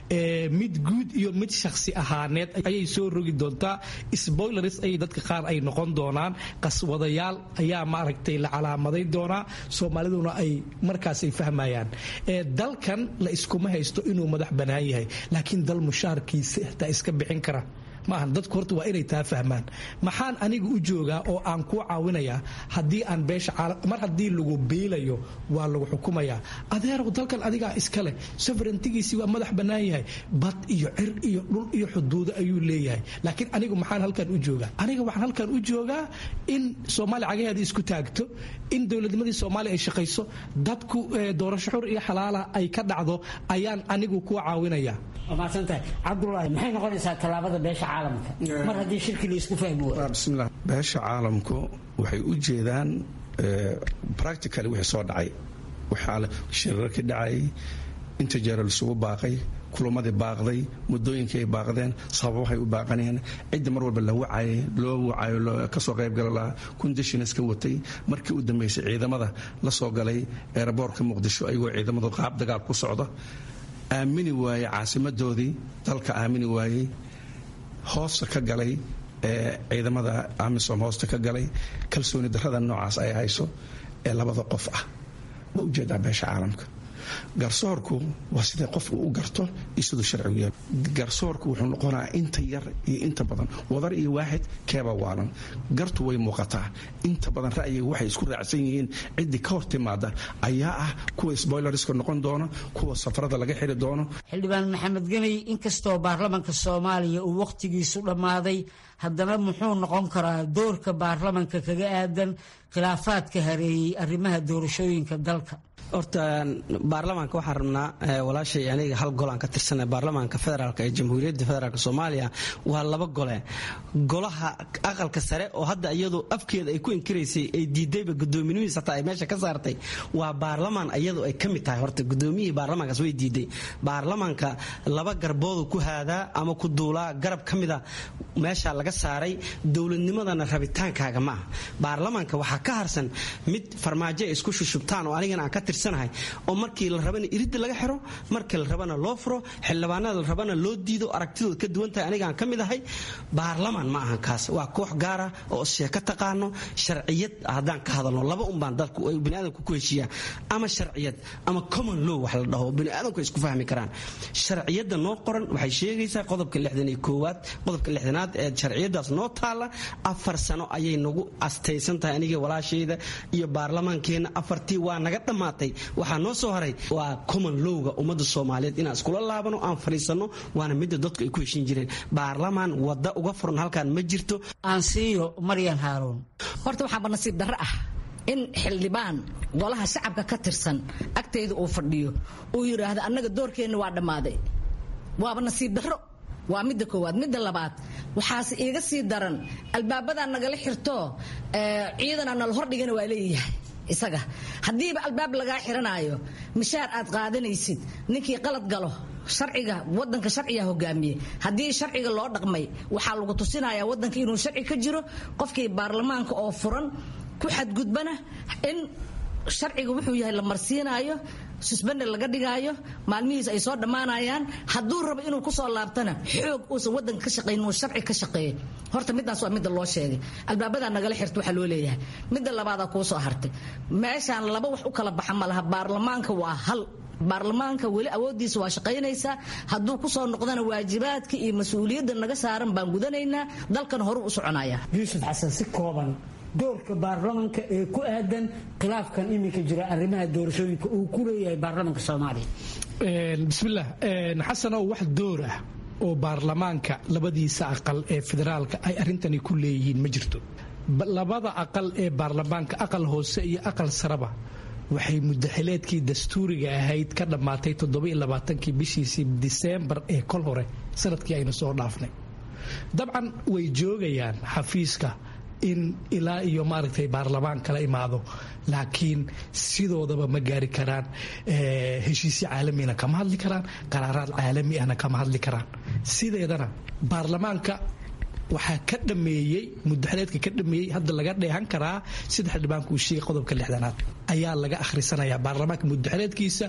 mid guud iyo mid shakhsi ahaaneed ayay soo rogi doontaa spoilers ayay dadka qaar ay noqon doonaan qaswadayaal ayaa maaragtay la calaamaday doonaa soomaaliduna ay markaas ay fahmayaan dalkan la iskuma haysto inuu madax bannaan yahay laakiin dal mushaarkiisa xitaa iska bixin kara maahan dadku horta waa inay taa fahmaan maxaan aniga u joogaa oo aan kuu caawinayaa haddii aan beesha mar haddii lagu biilayo waa lagu xukumayaa adeerow dalkan adigaa iska leh soverentigiisii waa madax bannaan yahay bad iyo cir iyo dhul iyo xuduudo ayuu leeyahay laakiin anigu maxaan halkan u joogaa aniga waxaan halkan u joogaa in soomaaliya cagaheeda isku taagto in dowladnimadii soomaaliya ay shaqayso dadku doorasho xur iyo xalaala ay ka dhacdo ayaan anigu kuu caawinayaa maadsantahay cabdulaahi maxay noqonaysaa tallaabada beesha caalamka mar haddii shirkii la isku fahmi waayo bismillah beesha caalamku waxay u jeedaan practically wixii soo dhacay waxaa shirarkii dhacay inta jeera lisugu baaqay kulamadii baaqday muddooyinkii ay baaqdeen sababahay u baaqaneen cidda mar walba la wacayay loo wacayo kasoo qaybgala lahaa kundishins ka watay markii u dambeysay ciidamada la soo galay eeraboorka muqdisho ayagoo ciidamadu qaab dagaal ku socda aamini waayey caasimadoodii dalka aamini waayey hoosta ka galay ee ciidamada amisom hoosta ka galay kalsooni darrada noocaas ay hayso ee labada qof ah ma ujeedaa beesha caalamka garsoorku waa sidee qofku u garto iyo siduu sharcigu yahay garsoorku wuxuu noqonaa inta yar iyo inta badan wadar iyo waaxid keeba waalan gartu way muuqataa inta badan ra'yiga waxay isku raacsan yihiin ciddii ka hor timaada ayaa ah kuwa sboilerska noqon doona kuwa safarada laga xiri doono xildhibaan maxamed gemey inkastoo baarlamanka soomaaliya uu wakhtigiisu dhammaaday haddana muxuu noqon karaa doorka baarlamanka kaga aadan khilaafaadka hareeyey arrimaha doorashooyinka dalka horta baarlamaanka waxaan rabnaa walaashay aniga hal gol aan ka tirsana baarlamaanka federaalk ee jamhuuriyadda federaalk soomaaliya waa laba gole golaha aqalka sare oo hadda iyadu afkeeda ay ku inkiraysay ay diidayba gudoominihiis hataa ay meesha ka saartay waa baarlamaan iyadu ay ka mid tahay horta gudoomiyihii baarlamaankaas way diiday baarlamaanka laba garboodu ku haadaa ama ku duulaa garab ka mida meesha laga saaray dowladnimadana rabitaankaaga ma aha baarlamaanka waxaa ka harsan mid farmaajo ay isku shushubtaan oo anigana aan ka tirsanahay oo markii la rabana iridda laga xiro markii la rabana loo furo xildhibaanada la rabana loo diido aragtidooda ka duwan tahay aniga aan ka mid ahay baarlamaan ma ahan kaas waa koox gaara oo sheeko taqaano sharciyad haddaan ka hadalno laba unbaan dadku ay biniaadamku ku heshiiyaan ama sharciyad ama common law wax la dhaho biniaadamku ay isku fahmi karaan sharciyadda noo qoran waxay sheegaysaa qodobka lixdan iyo koowaad qodobka lixdanaad ee sharciyadaas noo taala afar sano ayay nagu astaysan tahay aniga walaashayda iyo baarlamaankeenna afartii waa naga dhammaatay waxaa noo soo haray waa common lowga ummadda soomaaliyeed inaan iskula laabano aan fadhiisanno waana midda dadku ay ku heshin jireen baarlamaan wadda uga furan halkaan ma jirto aansiiyo maryan haaruun horta waxaaba nasiib darro ah in xildhibaan golaha shacabka ka tirsan agtayda uu fadhiyo uu yidhaahdo annaga doorkeenna waa dhammaaday waaba nasiib darro waa midda koowaad midda labaad waxaase iiga sii daran albaabadaa nagala xirto ciidana nala hordhigana waa leeyahay isaga haddiiba albaab lagaa xiranaayo mishaar aad qaadanaysid ninkii qalad galo sharciga wadanka sharciga hogaamiye haddii sharciga loo dhaqmay waxaa lagu tusinaya wadanka inuu sharci ka jiro qofkii baarlamaanka oo furan ku xadgudbana in sharciga wuxuu yahay la marsiinaayo susbande laga dhigaayo maalmihiis ay soo dhammaanayaan hadduu rabo inuu kusoo laabtana xoog uusan wadanka ka shaqayn uu sharci ka shaqeeyo horta midaas waa midda loo sheegay albaabadaa nagala xirta waxaa loo leeyahay midda labaadaa kuu soo hartay meeshaan laba wax u kala baxa ma laha baarlamaanka waa hal baarlamaanka weli awoodiisa waa shaqaynaysaa hadduu kusoo noqdana waajibaadka iyo mas-uuliyadda naga saaran baan gudanaynaa dalkan horuu u soconaya yuusuf xasan si kooban doorka baarlamanka ee ku aadan khilaafkan iminka jira arrimaha doorashooyinka uu ku leeyahay baarlamanka soomaaliya bismillaah xasanow wax door ah oo baarlamaanka labadiisa aqal ee federaalka ay arrintani ku leeyihiin ma jirto labada aqal ee baarlamaanka aqal hoose iyo aqal saraba waxay mudaxileedkii dastuuriga ahayd ka dhammaatay toddobaiylabaatanki bishiisii diseembar ee kol hore sanadkii aynu soo dhaafnay dabcan way joogayaan xafiiska in ilaa iyo maaragtay baarlamaan kala imaado laakiin sidoodaba ma gaari karaan heshiisyo caalamina kama hadli karaan qaraaraad caalami ahna kama hadli karaan sideedana baarlamaanka waxaa ka dhameeyey mudaxileedka ka dhameeyey hadda laga dheehan karaa sida xildhibaanku uu sheegay qodobka lixdanaad ayaa laga akhrisanaya baarlamaanka mudaxileedkiisa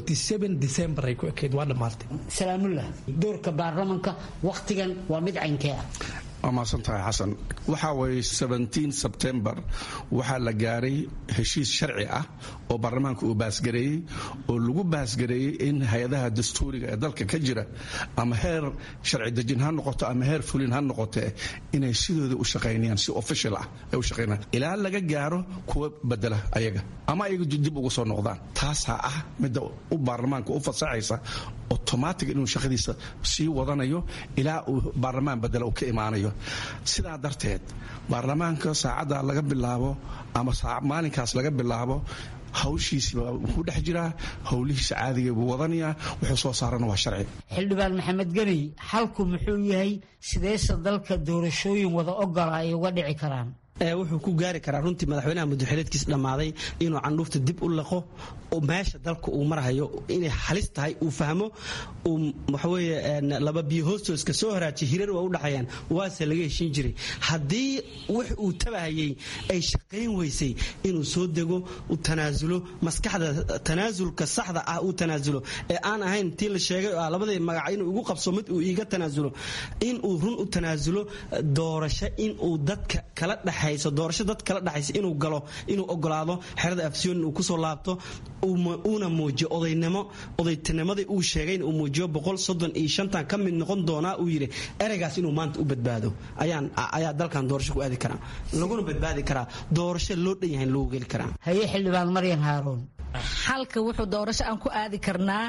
december ay ku ekeyd waa dhammaatay salaamullah doorka baarlamanka wakhtigan waa mid caynkee ah waa mahadsan tahay xasan waxaa weeye sebtembar waxaa la gaaray heshiis sharci ah oo baarlamaanka uu baasgareeyey oo lagu baasgareeyey in hay-adaha dastuuriga ee dalka ka jira ama heer sharci dejin ha noqoto ama heer fulin ha noqotee inay sidooda u shaqaynayaan si official ah ay u shaqaynayaan ilaa laga gaaro kuwa bedela ayaga ama ayaga dib ugu soo noqdaan taasaa ah midda u baarlamaanka u fasaxaysa automatic inuu shaqadiisa sii wadanayo ilaa uu baarlamaan bedela uu ka imaanayo sidaa darteed baarlamaanka saacadda laga bilaabo ama maalinkaas laga bilaabo hawshiisiiba wuxuu dhex jiraa howlihiisa caadiga buu wadanayaa wuxuu soo saarana waa sharci xildhibaan maxamed geney xalku muxuu yahay sideese dalka doorashooyin wada ogola ay uga dhici karaan wuxuu ku gaari karaa runtii madaxweynaha mudaxileedkiis dhammaaday inuu candhuufta dib u laqo oo meesha dalka uu marhayo inay halis tahay uu fahmo uu waxaweye laba biyo hoostooska soo haraajiy hirar waa u dhaxayaan waase laga heshiin jiray haddii wix uu tabahayey ay shaqayn weysay inuu soo dego u tanaasulo maskaxda tanaasulka saxda ah uu tanaasulo ee aan ahayn tii la sheegay oo ah labadii magac inuu igu qabso mid uu iiga tanaasulo inuu run u tanaasulo doorasho inuu dadka kala dhex doorasho dad kala dhexaysa inuu galo inuu ogolaado xerada afsiyoon uu kusoo laabto uuna muujiyo odaynimo odaytinimadii uu sheegayna uu muujiyo boqol soddon iyo shantan ka mid noqon doonaa uu yidhi ereygaas inuu maanta u badbaado ayaan ayaa dalkan doorasho ku aadi karaa laguna badbaadi karaa doorasho loo dhan yahay loogu geli karaa haye xildhibaan maryan haaruun xalka wuxuu doorasho aan ku aadi karnaa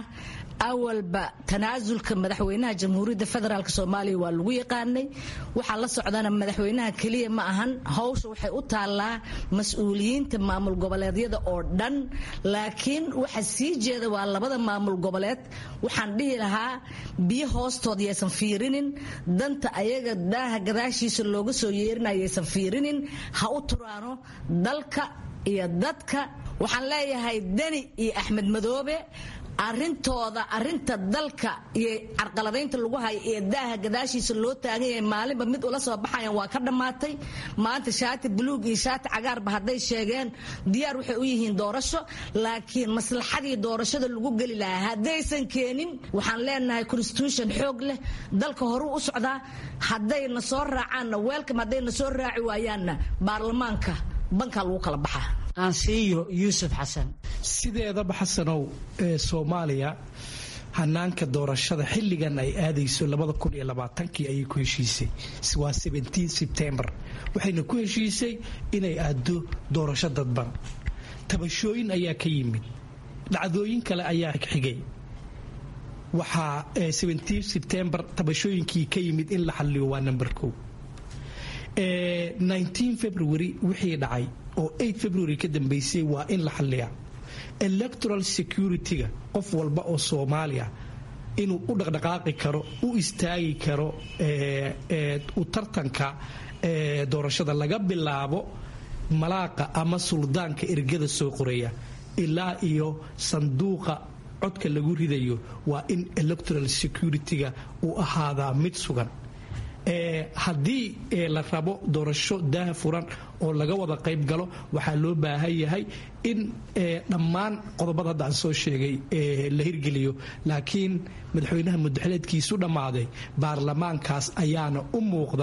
awalba tanaasulka madaxweynaha jamhuuriyadda federaalk soomaaliya waa lagu yaqaanay waxaa la socdana madaxweynaha keliya ma ahan hawsha waxay u taallaa mas-uuliyiinta maamul goboleedyada oo dhan laakiin waxa sii jeeda waa labada maamul goboleed waxaan dhihi lahaa biyo hoostood yaysan fiirinin danta ayaga daaha gadaashiisa looga soo yeerinaya yaysan fiirinin ha u turaano dalka iyo dadka waxaan leeyahay deni iyo axmed madoobe arintooda arinta dalka iyo carqaladaynta lagu hayo ee daaha gadaashiisa loo taagan yahay maalinba mid ula soo baxayan waa ka dhammaatay maanta shaati buluug iyo shaati cagaarba hadday sheegeen diyaar waxay u yihiin doorasho laakiin maslaxadii doorashada lagu geli lahaa haddaysan keenin waxaan leenahay constitution xoog leh dalka horuu u socdaa haddayna soo raacaanna weelkam haddayna soo raaci waayaanna baarlamaanka bankaa lagu kala baxaa aansiiyo yuusuf xasan sideedaba xasanow ee soomaaliya hanaanka doorashada xilligan ay aadayso kii ayay ku heshiisay waa sebtembar waxayna ku heshiisay inay aado doorasho dadban tabashooyin ayaa ka yimid dhacdooyin kale ayaa xigay waxaa sebtembar tabashooyinkii ka yimid in la xaliyo waa number o february wixii dhacay oo february ka dambeysay waa in la xaliyaa electoral security-ga qof walba oo soomaaliya inuu u dhaqdhaqaaqi karo u istaagi karo u tartanka doorashada laga bilaabo malaaqa ama suldaanka ergada soo qoreeya ilaa iyo sanduuqa codka lagu ridayo waa in electoral security-ga uu ahaadaa mid sugan haddii la rabo doorasho daaha furan oo laga wada qayb galo waxaa loo baahan yahay in dhammaan qodobada hadda aan soo sheegay la hirgeliyo laakiin madaxweynaha mudaxileedkiisu dhammaaday baarlamaankaas ayaana u muuqda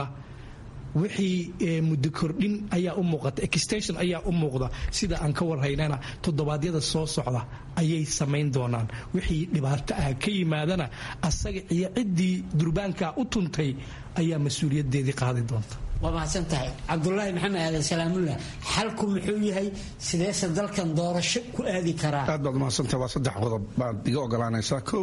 wixii muddo kordhin ayaa u muuqata extension ayaa u muuqda sida aan ka warhaynana toddobaadyada soo socda ayay samayn doonaan wixii dhibaato ah ka yimaadana asaga iyo ciddii durbaankaa u tuntay ayaa mas-uuliyadeedii qaadi doonta waa mahadsan tahay cabdulaahi maxamed aadan salaamullah xalku muxuu yahay sideese dalkan doorasho ku aadi karaa aad baad umahadsantahay waa saddex qodob baad iga ogolaanaysaa kow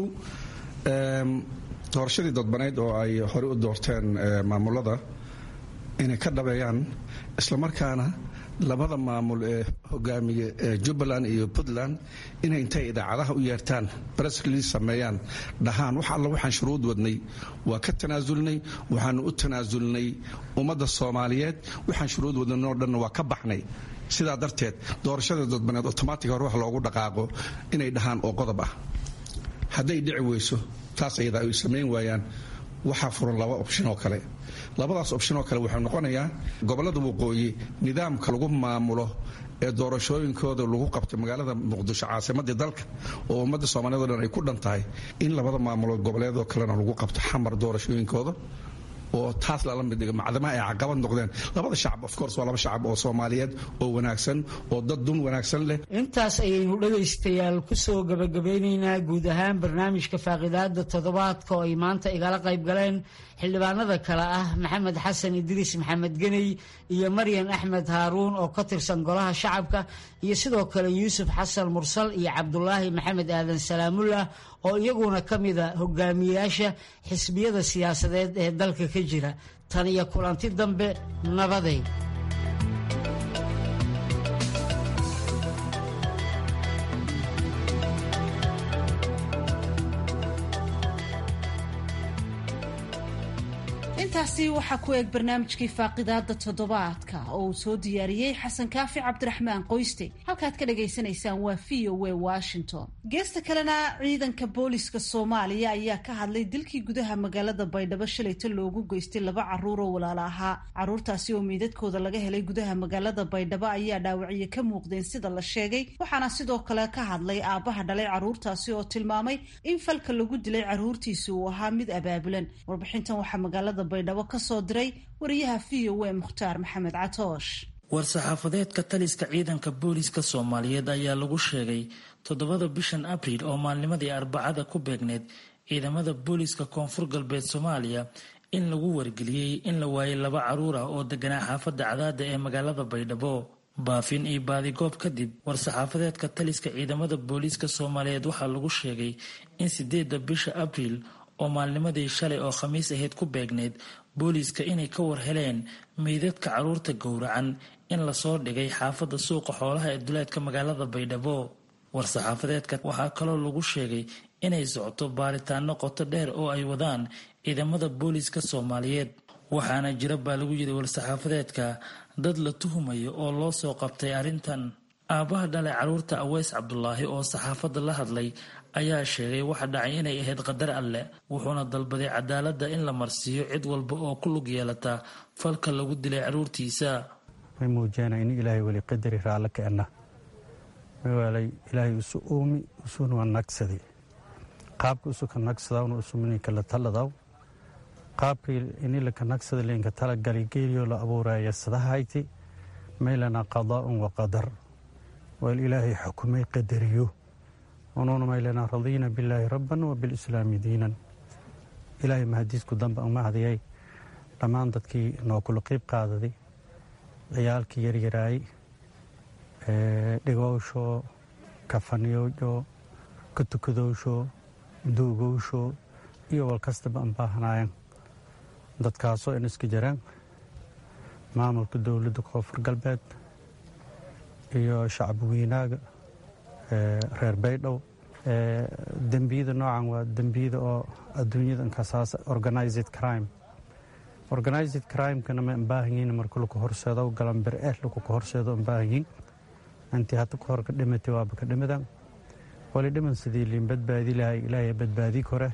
doorashadii dadbaneyd oo ay horey u doorteen maamulada inay ka dhabeeyaan islamarkaana labada maamul ee hogaamiya ee jubbaland iyo puntland inay intay idaacadaha u yeertaan bresklis sameeyaan dhahaan wax alla waxaan shuruud wadnay waa ka tanaasulnay waxaanu u tanaasulnay ummadda soomaaliyeed waxaan shuruud wadnay oo dhanna waa ka baxnay sidaa darteed doorashada dadbaneed otomaatig hore wax loogu dhaqaaqo inay dhahaan oo qodob ah hadday dhici weyso taas ayada ay samayn waayaan waxaa furan laba opshin oo kale labadaas opshin oo kale wuxuu noqonayaa gobolada waqooyi nidaamka lagu maamulo ee doorashooyinkooda lagu qabtay magaalada muqdisho caasimadii dalka oo ummadda soomaaliyed o dhan ay ku dhan tahay in labada maamulood goboleedoo kalena lagu qabto xamar doorashooyinkooda oo taas lala mid dhiga macdamaha ay caqabad noqdeen labada shacab of course waa laba shacab oo soomaaliyeed oo wanaagsan oo dad dun wanaagsan leh intaas ayaynu dhegaystayaal kusoo gabagabeynaynaa guud ahaan barnaamijka faaqidaada toddobaadka oo ay maanta igala qayb galeen xildhibaanada kale ah maxamed xasan idriis maxamed geney iyo maryan axmed haaruun oo ka tirsan golaha shacabka iyo sidoo kale yuusuf xasan mursal iyo cabdulaahi maxamed aadan salaamullah oo iyaguna ka mida hogaamiyayaasha xisbiyada siyaasadeed ee dalka ka jira tan iyo kulanti dambe nabaday intaasi waxaa ku eeg barnaamijkii faaqidaada toddobaadka oo uu soo diyaariyey xasan kaafi cabdiraxmaan qoyste halkaad ka dhagaysanaysaan waa v o w washington geesta kalena ciidanka booliska soomaaliya ayaa ka hadlay dilkii gudaha magaalada baydhabo shalayta loogu geystay laba caruur oo walaala ahaa caruurtaasi oo meydadkooda laga helay gudaha magaalada baydhabo ayaa dhaawacyo ka muuqdeen sida la sheegay waxaana sidoo kale ka hadlay aabbaha dhalay caruurtaasi oo tilmaamay in falka lagu dilay caruurtiisi uu ahaa mid abaabulan warbixintan waxaa magaalada baydhabo ka soo diray wariyaha v o a mukhtaar maxamed catoosh war-saxaafadeedka taliska ciidanka booliska soomaaliyeed ayaa lagu sheegay toddobada bishan abriil oo maalnimadii arbacada ku beegneyd ciidamada booliska koonfur galbeed soomaaliya in lagu wargeliyey in la waayay laba caruur ah oo deganaa xaafadda cadaada ee magaalada baydhabo baafin iyo baadigoob kadib war-saxaafadeedka taliska ciidamada booliiska soomaaliyeed waxaa lagu sheegay in sideedda bisha abriil oo maalnimadii shalay oo khamiis ahayd ku beegneyd booliiska inay ka war heleen meydadka caruurta gowracan in lasoo dhigay xaafadda suuqa xoolaha ee duleedka magaalada baydhabo war-saxaafadeedka waxaa kaloo lagu sheegay inay socoto baaritaano qoto dheer oo ay wadaan ciidamada booliiska soomaaliyeed waxaana jira baa lagu yiri war-saxaafadeedka dad la tuhumayo oo loo soo qabtay arrintan aabbaha dhalay caruurta aweys cabdulaahi oo saxaafadda la hadlay ayaa sheegay waxa dhacay inay ahayd qadar alleh wuxuuna dalbaday cadaaladda in la marsiiyo cid walba oo ku lug yeelata falka lagu dilay caruurtiisa may muujeenaa in ilaahay weli qadari raalle keenna mawaalay ilaahay isu uumi isuna nagsaday qaabka isuka nagsadawna usumuninka la taladaw qaabka inilaka nagsada linka talagali geeliyo la abuuraya sadahayti maylana qadaa'un wa qadar wal ilaahay xukumay qadariyo unuuna maylana radiina billaahi rabban wa bilislaami diinan ilaahay mahadiisku dambe umahadiyay dhammaan dadkii noo kula qiib qaadaday ciyaalkii yaryaraay dhigowsho kafaniyowsho ka tukadowsho duugowsho iyo walkastaba aan baahnaayeen dadkaasoo in iska jiraan maamulka dowladda koonfur galbeed iyo shacbi weynaaga reer baydhow dembiyada noocan waa dembiyada oo adduunyada inkasaas organized crime organized crimekana ma ambaahanyiin marka laku horseedo galambir eh lakuka horseedo ambaahanyiin intii hadda ka hor ka dhimatay waaba ka dhimidan wali dhiman sidii liin badbaadi lahay ilaahay badbaadi kore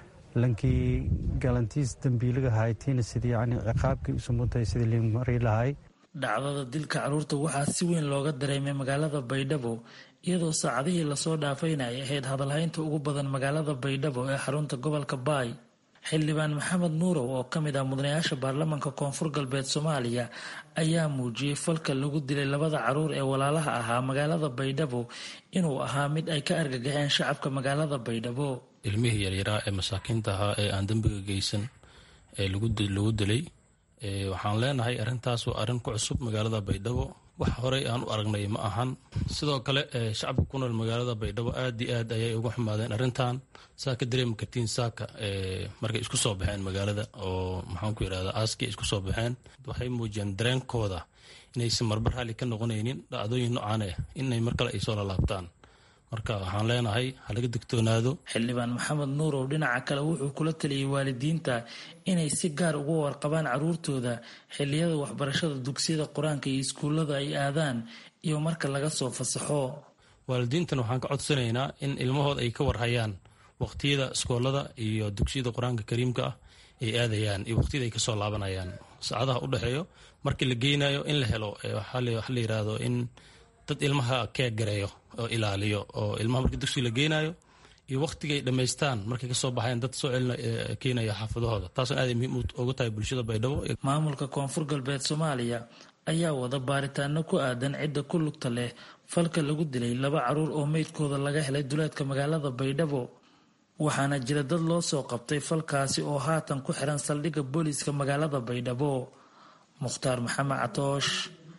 lankii galantiis dembiiliga haytiina sidii yani ciqaabkii isumuntay sidii liin mari lahay dhacdada dilka caruurta waxaa si weyn looga dareemay magaalada baydhabo iyadoo saacadihii lasoo dhaafayna ay ahayd hadalhaynta ugu badan magaalada baydhabo ee xarunta gobolka baay xildhibaan maxamed nuurow oo ka mid ah mudanayaasha baarlamaanka koonfur galbeed soomaaliya ayaa muujiyey falka lagu dilay labada caruur ee walaalaha ahaa magaalada baydhabo inuu ahaa mid ay ka argagaxeen shacabka magaalada baydhabo ilmihii yaryaraa ee masaakiinta ahaa ee aan dembiga geysan ee lagu dilay waxaan leenahay arrintaas waa arrin ku cusub magaalada baydhabo wax horey aan u aragnay ma ahan sidoo kale shacabka ku nool magaalada baydhabo aad iyo aad ayay uga xumaadeen arrintan saa ka dareemi kartiin saaka markay isku soo baxeen magaalada oo maxaan ku yidhahda aaskii isku soo baxeen waxay muujiyeen dareenkooda inaysan marba raalli ka noqonaynin dhacdooyin noocaan ah inay mar kale ay soo lalaabtaan marka waxaan leenahay ha laga digtoonaado xildhibaan maxamed nuurow dhinaca kale wuxuu kula taliyey waalidiinta inay si gaar uga warqabaan caruurtooda xilliyada waxbarashada dugsiyada qur-aanka iyo iskuullada ay aadaan iyo marka laga soo fasaxo waalidiintan waxaan ka codsanaynaa in ilmahooda ay ka warhayaan waqtiyada iskoolada iyo dugsiyada qur-aanka kariimka ah ay aadayaan iyo waqtiyada ay kasoo laabanayaan saacadaha u dhexeeyo markii la geynayo in la helo waxaa la yidhaahdo in dad ilmaha keeg gareeyo oo ilaaliyo oo ilmaha markii dugsiga la geynayo iyo waqtigay dhammaystaan markay kasoo baxayan dad soo celina keenaya xaafadahooda taasna aad muhiim uga tahay bulshada baydhabo maamulka koonfur galbeed soomaaliya ayaa wada baaritaano ku aadan cidda ku lugta leh falka lagu dilay laba caruur oo meydkooda laga helay duleedka magaalada baydhabo waxaana jira dad loo soo qabtay falkaasi oo haatan ku xiran saldhigga booliiska magaalada baydhabo mukhtaar maxamed catoosh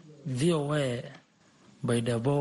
v o a baydhabo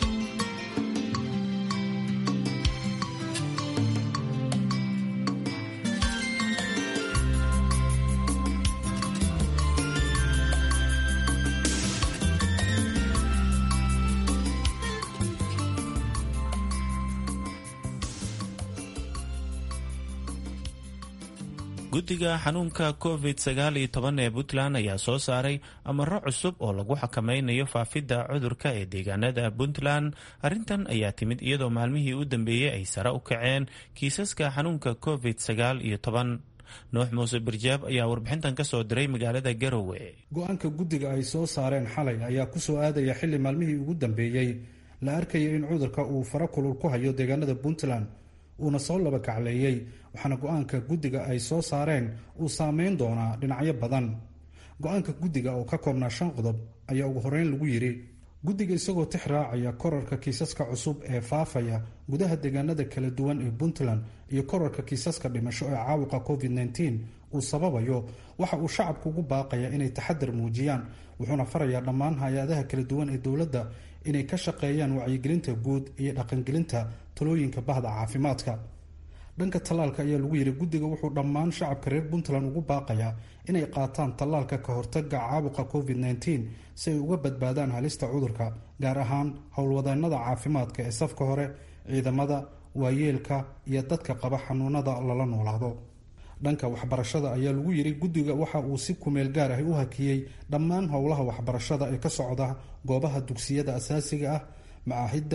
guddiga xanuunka covid sagaal iyo toban ee puntland ayaa soo saaray amaro cusub oo lagu xakameynayo faafidda cudurka ee deegaanada puntland arrintan ayaa timid iyadoo maalmihii u dambeeyey ay sare u kaceen kiisaska xanuunka covid sagaal iyo toban nuux muuse birjaab ayaa warbixintan ka soo diray magaalada garowe go-aanka guddiga ay soo saareen xalay ayaa ku soo aadaya xilli maalmihii ugu dambeeyey la arkaya in cudurka uu fara kulul ku hayo deegaanada puntland uuna soo laba kacleeyey waxaana go-aanka guddiga ay soo saareen uu saameyn doonaa dhinacyo badan go-aanka guddiga oo ka koobnaa shan qodob ayaa ugu horeyn lagu yidhi guddiga isagoo tix raacaya korarka kiisaska cusub ee faafaya gudaha deegaanada kala duwan ee puntland iyo korarka kiisaska dhimasho ee caabuqa covid -19 uu sababayo waxa uu shacabku ugu baaqaya inay taxadar muujiyaan wuxuuna farayaa dhammaan hay-adaha kala duwan ee dowladda inay ka shaqeeyaan wacyigelinta guud iyo dhaqangelinta talooyinka bahda caafimaadka dhanka tallaalka ayaa lagu yidhi guddiga wuxuu dhammaan shacabka reer puntland ugu baaqayaa inay qaataan tallaalka ka hortaga caabuqa covid -19 si ay uga badbaadaan halista cudurka gaar ahaan howlwadeennada caafimaadka ee safka hore ciidamada waayeelka iyo dadka qaba xanuunada lala noolaado dhanka waxbarashada ayaa lagu yidhi guddiga waxa uu si kumeel gaar ah u hakiyey dhammaan howlaha waxbarashada ee ka socda goobaha dugsiyada asaasiga ah macaahidda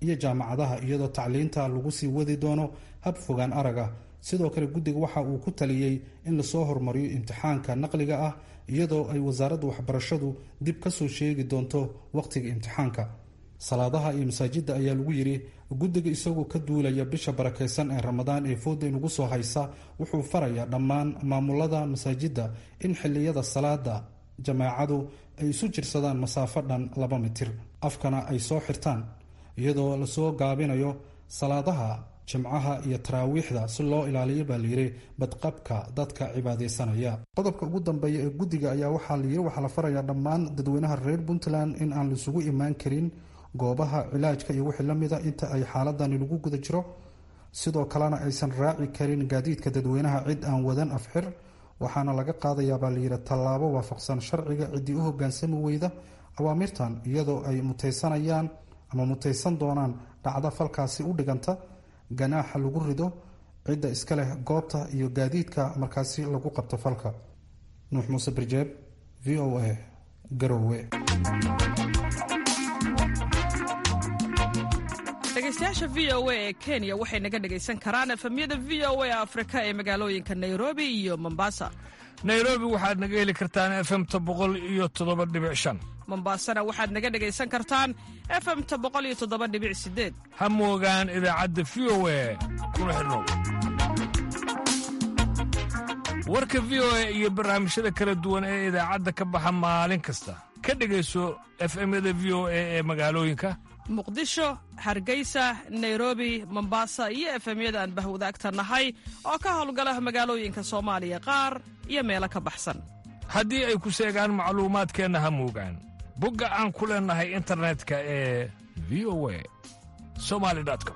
iyo jaamacadaha iyadoo tacliinta lagu sii wadi doono hab fogaan araga sidoo kale guddiga waxa uu ku taliyey in lasoo hormariyo imtixaanka naqliga ah iyadoo ay wasaaradda waxbarashadu dib ka soo sheegi doonto wakhtiga imtixaanka salaadaha iyo masaajidda ayaa lagu yidhi guddiga isagoo ka duulaya bisha barakaysan ee ramadaan ee fooda inugu soo haysa wuxuu farayaa dhammaan maamulada masaajidda in xilliyada salaada jamaacadu ay isu jirsadaan masaafo dhan laba mitir afkana ay soo xirtaan iyadoo lasoo gaabinayo salaadaha jimcaha iyo taraawiixda si loo ilaaliyo baa layidhi badqabka dadka cibaadaysanaya qodobka ugu dambeeya ee guddiga ayaa waxaa layidhi waxaa la farayaa dhammaan dadweynaha reer puntland in aan laisugu imaan karin goobaha cilaajka iyo wixii la mida inta ay xaaladani lagu guda jiro sidoo kalena aysan raaci karin gaadiidka dadweynaha cid aan wadan afxir waxaana laga qaadayaa baa layidhi tallaabo waafaqsan sharciga ciddii u hogaansami weyda awaamirtan iyadoo ay mutaysanayaan ama mutaysan doonaan dhacda falkaasi u dhiganta ganaaxa lagu rido cidda iska leh goobta iyo gaadiidka markaasi lagu qabto falka nuux muuse birjeeb v o a garowe dhegeystayaasha v o a ee kenya waxay naga dhegaysan karaan efemyada v o a afrika ee magaalooyinka nairobi iyo mombasa nairobi waxaad naga heli kartaan efemta boqol iyo toddoba dhibic shan mombasana waxaad naga dhegaysan kartaan efemta boqol iyo toddoba dhibic sideed ha moogaan idaacadda v o a kuna xidhnow warka v o a iyo barnaamijyada kala duwan ee idaacadda ka baxa maalin kasta ka dhegayso efemyada v o a ee magaalooyinka muqdisho hargeysa nairobi mombasa iyo efemyada aan bahwadaagta nahay oo ka howlgala magaalooyinka soomaaliya qaar iyo meelo ka baxsan haddii ay ku seegaan macluumaadkeenna ha moogaan bogga aan ku leennahay internetka ee v o a somali com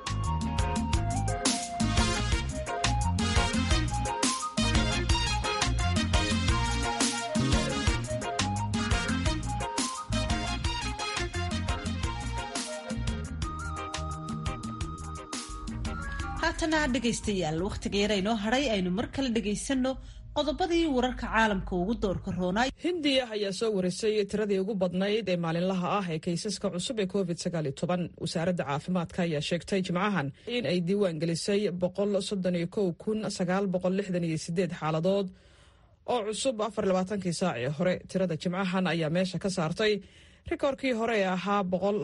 haatana dhegaystayaal wakhtiga yar aynoo hadhay aynu mar kale dhegaysanno qodobadii wararka caalamka ugu doorka roonaa hindiya ayaa soo warisay tiradii ugu badnayd ee maalinlaha ah ee kaysaska cusub ee covid wasaaradda caafimaadka ayaa sheegtay jimcahan in ay diiwaan gelisay xaaladood oo cusub kii saacii hore tirada jimcahan ayaa meesha ka saartay rikoorkii hore ee ahaa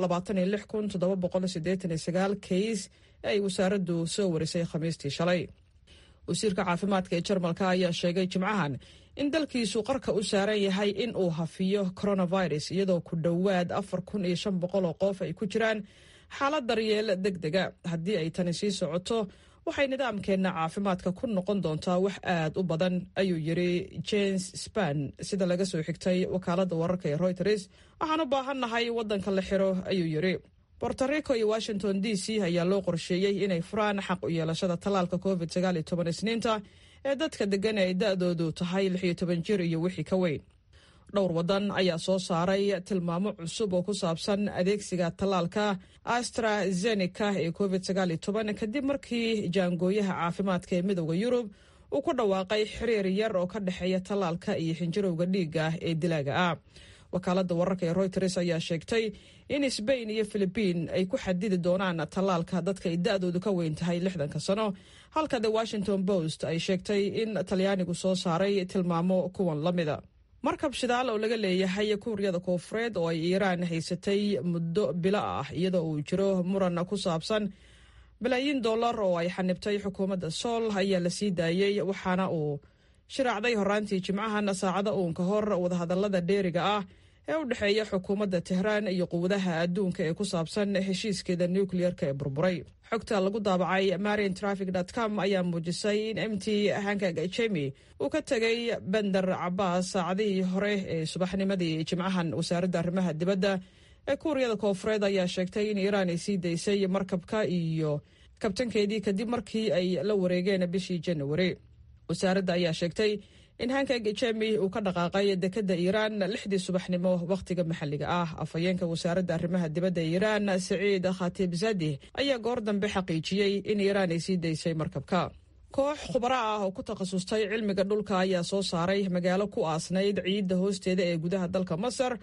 kays ee ay wasaaraddu soo warisay khamiistii shalay wasiirka caafimaadka ee jarmalka ayaa sheegay jimcahan in dalkiisu qarka u saaran yahay in uu hafiyo coronavirus iyadoo ku dhowaad afar kun iyo shan boqol oo qof ay ku jiraan xaalad daryeel deg dega haddii ay tani sii socoto waxay nidaamkeenna caafimaadka ku noqon doontaa wax aad u badan ayuu yiri james span sida laga soo xigtay wakaaladda wararka ee reuters waxaan u baahannahay waddanka la xiro ayuu yiri bortarico iyo washington d c ayaa loo qorsheeyey inay furaan xaq u yeelashada tallaalka covid isniinta ee dadka degan ee ay da-doodu tahay jir iyo wixii ka weyn dhowr waddan ayaa soo saaray tilmaamo cusub oo ku saabsan adeegsiga tallaalka astrazeneca ee covid kadib markii jaangooyaha caafimaadka ee midooda yurub uu ku dhawaaqay xiriir yar oo ka dhexeeya tallaalka iyo xinjirowga dhiigga ee dilaaga ah wakaaladda wararka ee reuters ayaa sheegtay in sbain iyo filibiin ay ku xadidi doonaan tallaalka dadka ay da-doodu ka weyn tahay lixdanka sano halka the washington post ay sheegtay in talyaanigu soo saaray tilmaamo kuwan la mida markab shidaal oo laga leeyahay kuuriyada koofureed oo ay iiraan haysatay muddo bilo ah iyadoo uu jiro muran ku saabsan balaayiin dollar oo ay xanibtay xukuumadda sool ayaa la sii daayey waxaana uu shiraacday horaantii jimcahan saacada uun ka hor wadahadallada dheeriga ah ee u dhexeeya xukuumadda tehraan iyo quwadaha adduunka ee ku saabsan heshiiskeeda nukliyeerka ee burburay xogta lagu daabacay marian trafic com ayaa muujisay in mt hankag jemi uu ka tegay bender cabaas saacadihii hore ee subaxnimadii jimcahan wasaaradda arrimaha dibadda ee kuuriyada koofureed ayaa sheegtay in iiraan ay sii daysay markabka iyo kabtankeedii kadib markii ay la wareegeen bishii janawari wasaaradda ayaa sheegtay in hankag jemi uu ka dhaqaaqay dekadda iiraan lixdii subaxnimo wakhtiga maxalliga ah afhayeenka wasaaradda arrimaha dibadda iiraan saciid khatib zadih ayaa goor dambe xaqiijiyey in iiraan ay sii daysay markabka koox khubaro ah oo ku takhasustay cilmiga dhulka ayaa soo saaray magaalo ku aasnayd ciidda hoosteeda ee gudaha dalka masar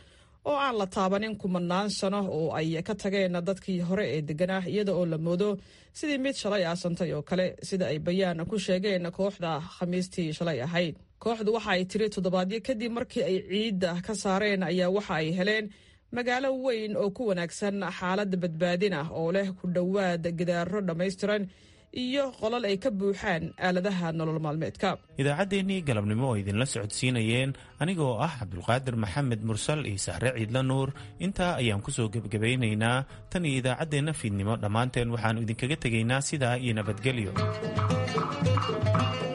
oo aan la taabanin kumanaan sano oo ay ka tageen dadkii hore ee deganaa iyada oo la moodo sidii mid shalay aasantay oo kale sida ay bayaan ku sheegeen kooxda khamiistii shalay ahayd kooxdu waxa ay tiri toddobaadyo kadib markii ay ciidda ka saareen ayaa waxa ay heleen magaalo weyn oo ku wanaagsan xaaladda badbaadin ah oo leh ku dhowaad gidaaro dhammaystiran iyo qolal ay ka buuxaan aaladaha nolol maalmeedka idaacaddeenii galabnimo oo idinla socodsiinayeen anigoo ah cabdulqaadir maxamed mursal iyo sahre ciidla nuur intaa ayaan ku soo gebgabaynaynaa tan iyo idaacaddeenna fiidnimo dhammaanteen waxaannu idinkaga tegaynaa sidaa iyo nabadgelyo